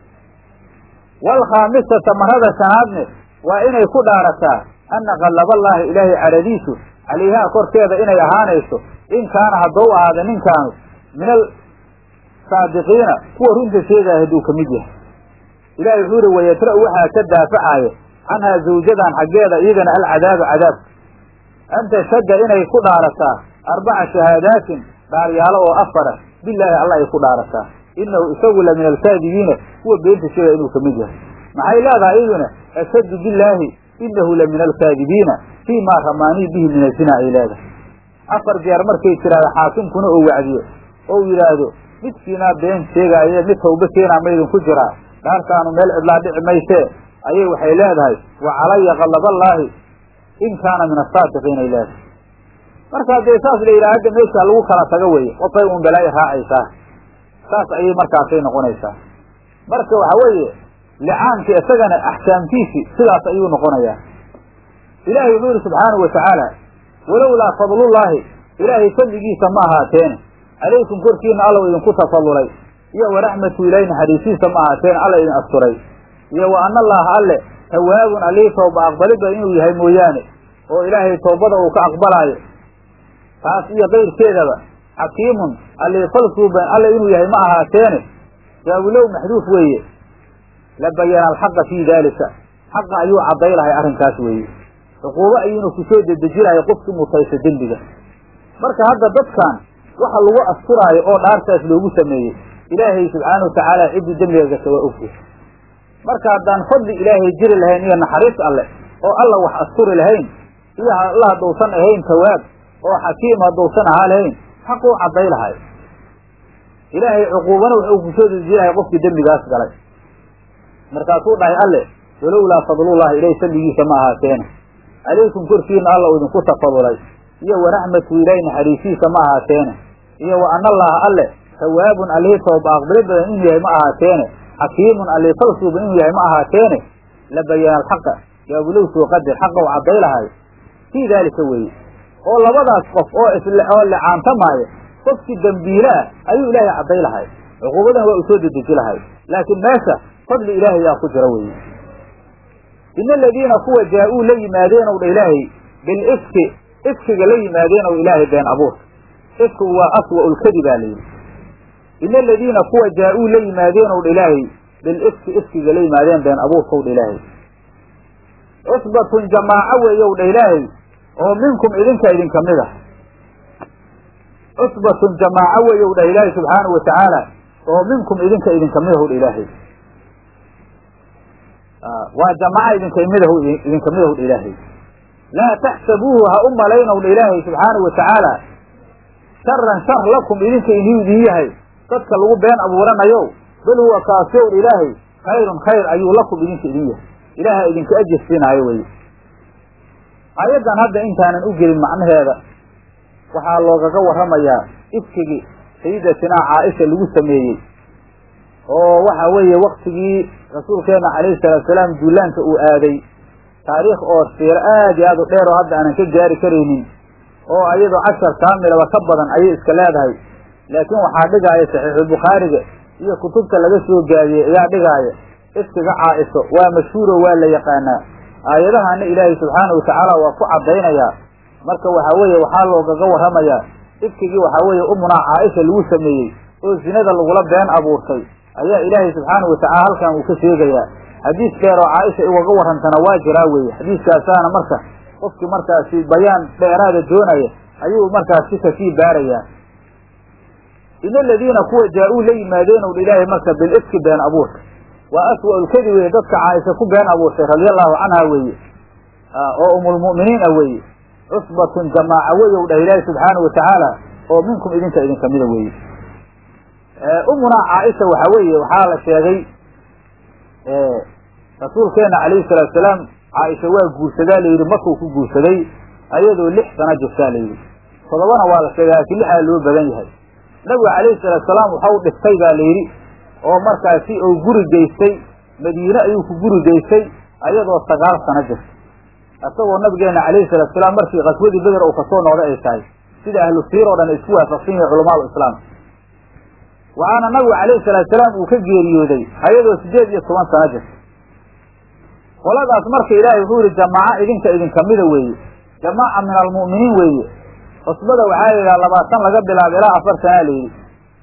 [SPEAKER 1] waalkhaamisata marada shanaadne waa inay ku dhaarataa anna qallaballaahi ilaahay caradiisu calayhaa korkeeda inay ahaanayso in kaana haddou ahaada ninkaanu min alsaadiqiina kuwa runta sheegaya hadduu ka mid yahay ilahay wuxuu yihi wayadra'u waxaa ka daafacaya canhaa zawjadan xaggeeda iyadana alcadaaba cadaabka an tashhadda inay ku dhaarataa arbaca shahaadaatin dhaaryaalo oo afara bilaahi alla ay ku dhaarataa innahu isagu la min alkaadibiina kuwa beenta sheegaya inuu ka mid yahay maxay leedahay iyaduna ashhadu bilaahi innahu la min alkaadibiina fii maa ramaanii bihi min azina ay leedahay afar jeer markay tiraahdo xaakimkuna oo wacdiyo ou yidhaahdo midkiinaa been sheegaaye mid tawba keenaa maydinku jiraa dhaartaanu meel cidlaa dhici maysee ayay waxay leedahay wa calaya qallaballaahi in kaana min asaadiqiin ay leedahay marka haddee saas la yidhaha hadda meeshaa lagu kala tago weye qofay uun balaa'i raacaysaa saas ayay markaasay noqonaysaa marka waxa weeye licaanka isagana axkaamtiisi sidaas ayuu noqonayaa ilaahay wuxuu yihi subxaanahu watacaala walowlaa fadlullaahi ilaahay fadligiisa ma ahaateene calaykum korkiina allow idinku tafadulay iyo waraxmatu ilaahi naxariisiisa ma ahaateene alla idin asturay iyo wa ana allaaha alle tawaabun allihii tooba aqbalidda inuu yahay mooyaane oo ilaahay toobada uu ka aqbalaayo taas iyo kayrkeedaba xakiimun allii falsuuban alle inuu yahay ma ahaateene jaawilow maxduuf weeye la bayana alxaqa fii daalika xaqa ayuu cadday lahay arrinkaas weeye cuquubo ayuuna ku soo dedeji lahay qofkii mutaysa dembiga marka hadda dadkan waxa lagu asturaayo oo dhaartaas loogu sameeyey ilaahay subxaanahu watacaala ciddii dembiga gasha waa ogyahay marka haddaan fadli ilaahay jiri lahayn iyo naxariis alleh oo alla wax asturi lahayn iyo alla haddausan ahayn tawaab oo xakiim haddausan ahaa lahayn xaquu cadday lahay ilaahay cuquubana wuxuu ku soo dedeji lahay qofkii dembigaas galay markaasuu dhahay alle walowlaa fadlullahi ilahi salligiisa ma ahaateene calaykum korkiina alla uu idinku tafadulay iyo waraxmatu ilaahi naxariisiisa ma ahaateene iyo wa ana allaaha alle tawaabun allihii tooba aqbali badan inuu yahay ma ahaateene xakiimun allii falsuuban inuu yahay ma ahaateene la bayana alxaqa yaabulow soo qadar xaqa u cadday lahay fii daalika weeye oo labadaas qof oo oo licaantamaayo qofkii dembiile ah ayuu ilaahay cadday lahay cuquubadan waa uu soo dedeji lahay laakiin meesha fadli ilaahay yaa ku jira weye ina aladiina kuwa jaa-uu la yimaadeen ow dha ilaahay bilifki ifkiga la yimaadeen ow ilaahay been abuurka ifkigu waa aswa lkadi baa layidhi ina aladiina kuwa jaa-uu la yimaadeen ow dha ilaahay bilifki ifkiga la yimaadeen been abuurka ow dha ilaahay cusbatun jamaaco weeye ow dha ilaahay oo minkum idinka idinka mid ah cusbatun jamaaco weeye ow dha ilaahay subxaanahu watacaala oo minkum idinka idinka mid ah ow dha ilaahay waa jamaaca idinkamidh idinka midahu dha ilaahay laa taxsabuuhu ha u malaynow dha ilaahay subxaanahu watacaala sharan shar lakum idinka inuu idin yahay dadka lagu been abuuranayo bal huwa kaasi ow dha ilaahay khayrun khayr ayuu lakum idinka idin yahay ilaaha idinka ajir siinaayo weye aayaddan hadda intaanan u gelin macnaheeda waxaa loogaga warramayaa ifkigii sayidatinaa caaisha lagu sameeyey oo waxa weeye waktigii rasuulkeena calayhi salaatu salaam duulaanka uu aaday taariikh oo siiro aad iyo aad u dheer oo hadda aanan ka gaari karaynin oo ayadoo cashar kaamilaba ka badan ayay iska leedahay laakiin waxaa dhigaaya saxiixulbukhaariga iyo kutubta laga soo gaadiyey ayaa dhigaaya ifkiga caa'iso waa mashhuuro waa la yaqaanaa aayadahana ilaahay subxaanahu watacaala waa ku caddaynayaa marka waxaa weeye waxaa loogaga warramayaa ifkigii waxaa weeye umunaa caaisha lagu sameeyey oo zinada lagula been abuurtay ayaa ilaahay subxaanahu watacala halkan uu ka sheegayaa xadiis dheer oo caaisha ugaga warrantana waa jiraa weeye xadiiskaasaana marka qofkii markaasi bayaan dheeraada doonaya ayuu markaasi kasii baarayaa ina aladiina kuwa jaa-uu la yimaadeen ow ilaahay marka bilifki been abuurka waa aswa-ulkadi weye dadka caaisha ku been abuurtay radia allahu canha weeye oo umulmu'miniin ah weeye cusbatun jamaaca wey ow dhah ilaahi subxaanahu watacaala oo minkum idinka idinka mida weeye umunaa caaisha waxa weeye waxaa la sheegay rasuulkeena calayhi salaatu salaam caaisha waa guursadaa layidhi markuu ku guursaday ayadoo lix sano jirtaa layidhi todobana waa la sheegay laakiin lixaa loo badan yahay nabiga calayhi salaatu salaam waxau dhistay baa layidhi oo markaasi uu guri geystay madiine ayuu ku guri geystay ayadoo sagaal sano jirta isagoo nabigeena calayhi salaatu salaam markii qaswadii beder uu kasoo noqday ay tahay sida ahlu siir oo dhan ay isku waafaqsan yihin culamaal islaam waxaana nabigu calayhi salaatu salaam uu ka geeriyooday ayadoo sideed iyo toban sano jirta qoladaas marka ilaahay wuxuu yihi jamaaco idinka idinkamida weeye jamaaca min almu'miniin weeye cusbada waxaa la yidhaha labaatan laga bilaabo ilaa afar sanaa la yidhi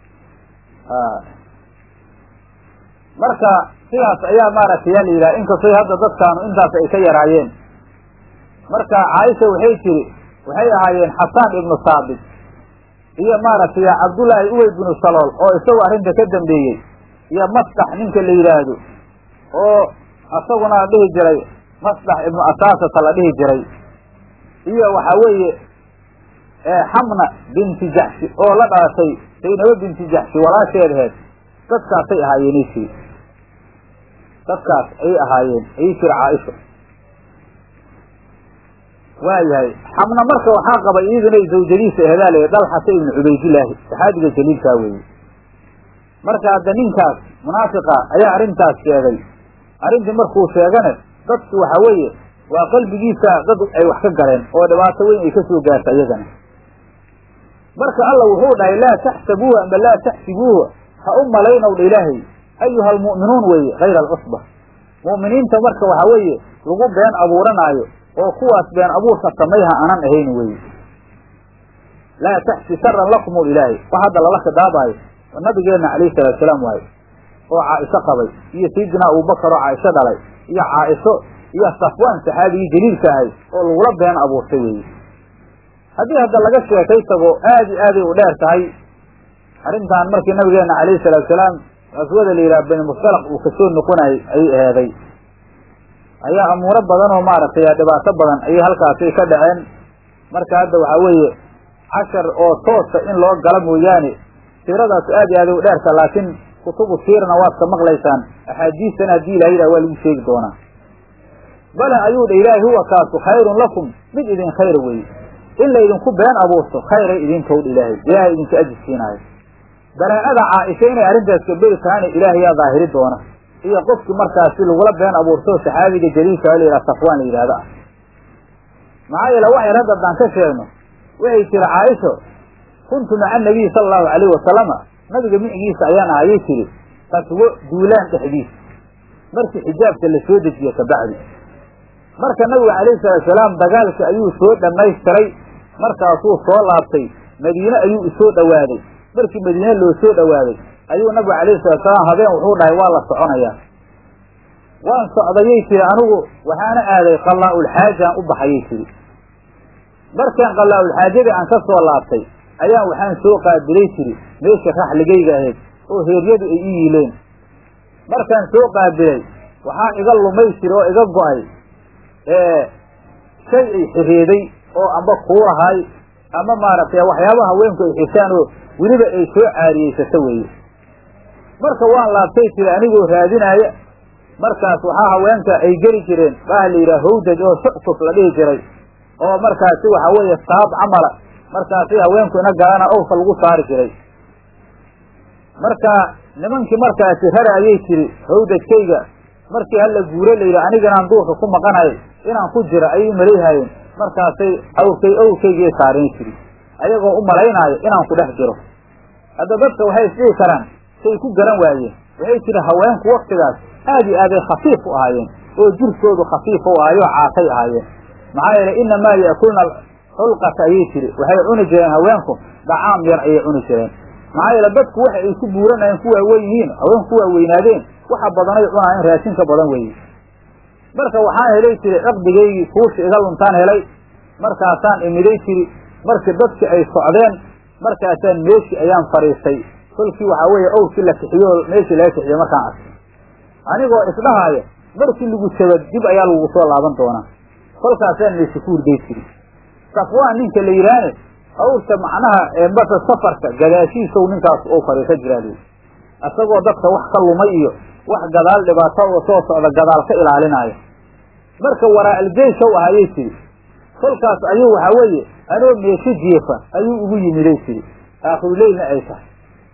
[SPEAKER 1] marka sidaas ayaa maaragtay yaa la yidhaha inkastoo hadda dadkaanu intaas ay ka yaraayeen marka caaisha waxay tiri waxay ahaayeen xasaan ibnu saabit iyo maaragtay cabdullaahi uwey binu salool oo isagu arrinta ka dambeeyey iyo mastax ninka la yidhaahdo oo isaguna la dhihi jiray mastax ibnu asaasata la dhihi jiray iyo waxa weeye xamna binti jaxshi oo la dhalatay saynabo binti jaxshi walaasheedaheed dadkaasay ahaayeen tiri dadkaas ayay ahaayeen ayay tiri caaisha waayahay xamna marka waxaa qabay iyaduna zawjadiisa ehdaal dalxata ibnu cubaydillaahi saxaabiga jaliilkaa weeye marka hadda ninkaas munaafiqa ayaa arrintaas sheegay arrintii markuu sheegane dadku waxa weeye waa qalbigiisa dad ay wax ka galeen oo dhibaato weyn ay ka soo gaarta iyagana marka alla wuxuu dhahay laa taxsabuuha amba laa taxsibuuha ha u malaynow dha ilaahay ayuha almu'minuun weeye hayra alcusba mu'miniinta marka waxa weeye lagu been abuuranaayo oo kuwaas been abuurka samayha aanan ahayn weeye laa taxsi sharan lakum ilaahay wax hadda lala khidaabaayo nabigeenna calayhi salaatu salaam waaye oo caaisho qabay iyo sayidina abubakar oo caaisho dhalay iyo caaisho iyo safwaan saxaabigii jaliilka ahay oo lagula been abuurtay weeye haddii hadda laga sheekay tago aad i aaday u dheer tahay arrintan markii nabigeena calayhi salaatu salaam qaswada la yidhaha bani mustalaq uu kasoo noqonayay ayay aheeday ayaa amuuro badan oo maaragtay dhibaato badan ayay halkaasay ka dhaceen marka hadda waxaa weeye cashar oo toosa in loo gala mooyaane siiradaas aad i aaday u dheerta laakiin kutubu siirna waad ka maqlaysaan axaadiistana haddii ilaha yidhah waa lagu sheegi doonaa bale ayuu dha ilaahi huwa kaasu khayrun lakum mid idin khayra weeye in laydinku been abuurto khayray idinkowdha ilaahay ilaahay idinka ajirsiinaayo baraa'ada caaisha inay arrintaas kaberi tahayna ilaahay yaa daahiri doona iyo qofkii markaasi lagula been abuurto saxaabiga jaliilka la yidhaha safwaan la yidhahdo ah maxaa yeele wax yar hadda haddaan ka sheegno waxay tiri caaisho kuntu maca anabiyi sala allahu calayhi wasalama nabiga micigiisa ayaan ahayay tiri qaswo duulaan dhexdiisa markii xijaabka la soo dejiye kabacdi marka nabigu calayhi salaatu salaam dagaalka ayuu soo dhammaystiray markaasuu soo laabtay madiine ayuu isoo dhowaaday markii madiine loo soo dhowaaday ayuu nabigu calayhi salatu salaam habeen wuxuu dhahay waa la soconayaa waan socdayay tiri anigu waxaana aaday qallaa-ulxaajaan u baxayay tiri markaan qallaa-ulxaajadii aan ka soo laabtay ayaan waxaan soo qaabilay tiri meesha raxligayga ahayd oo heeryadu ay ii yiileen markaan soo qaabilay waxaa iga lumay tiri oo iga go-ay shay ay xireeday oo amba kuulahay ama maaragtay waxyaabaha haweenku ay xirtaan oo weliba ay soo caariyeysato weeye marka waan laabtay tiri anigoo raadinaaya markaas waxaa haweenka ay geli jireen baa la yidhaha hawdaj oo suctuf la dhihi jiray oo markaasi waxa weeye saab camala markaasi haweenku ina galana owka lagu saari jiray marka nimankii markaasi rara ayay tiri hawdajkayga markii hala guuro la yidhi aniganaan duurka ku maqanay inaan ku jiro ayay umalayhaayeen markaasay awrkay owrkaygii saareen tiri ayagoo u malaynaayo inaan ku dhex jiro hadda dadka waxay isdhihi karaan say ku garan waayeen waxay tiri haweenku waktigaas aad iyo aaday khafiif u ahaayeen oo jirkoodu khafiif u ahayo caatay ahaayeen maxaa yeelay inamaa ya'kulna xulqata ayay tiri waxay cuni jireen haweenku dhacaam yar ayay cuni jireen maxaa yeele dadku waxa ay ku buuranayeen ku waaweyn yihiin haweenku ku waaweynaadeen waxa badanay cunaayeen raashinka badan weeye marka waxaan helay jiri ciqdigaygii kuushi iga luntaan helay markaasaan imiday jiri markii dadkii ay socdeen markaasaan meeshii ayaan fadhiistay kolkii waxaa weeye owrkii la kixiyo meeshii laga kixiyo markaan arkay anigoo isdhahaaya markii lagu jaba dib ayaa lagu soo laaban doonaa kolkaasaan meeshi ku hurday jiri safwaan ninka la yidhaahne awrta macnaha eebata safarka gadaashiisow ninkaas ou fadhiisan jiraa isagoo dadka wax ka lumay iyo wax gadaal dhibaato oo soo socda gadaal ka ilaalinaayo marka waraa aljeyshow ah ayay tiri kolkaas ayuu waxaa weeye anoo meesho jeefa ayuu ugu yimiday tiri aakhirulaylna ay tahay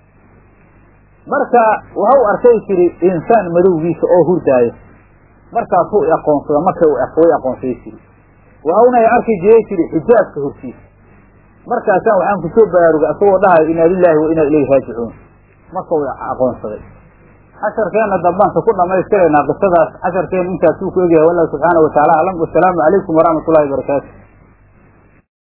[SPEAKER 1] marka waxau arkay tiri insaan madowgiisa oo hurdaaya markaasuu aqoonsada markay way aqoonsaday tiri waxauna ay arki jiray tiri xijaabka hortiisa markaasaan waxaan kusoo baraarugay asagoo dhahayo inaa lilaahi wa inaa ilayhi raajicuun marka way aqoonsaday casharkeenna dambaanka ku dhamaystiraynaa qisadaas casharkeen intaasuu ku egyahay wallahu subxaana wa taala aclam wasalaamu calaykum waraxmat ullahi wabarakaatu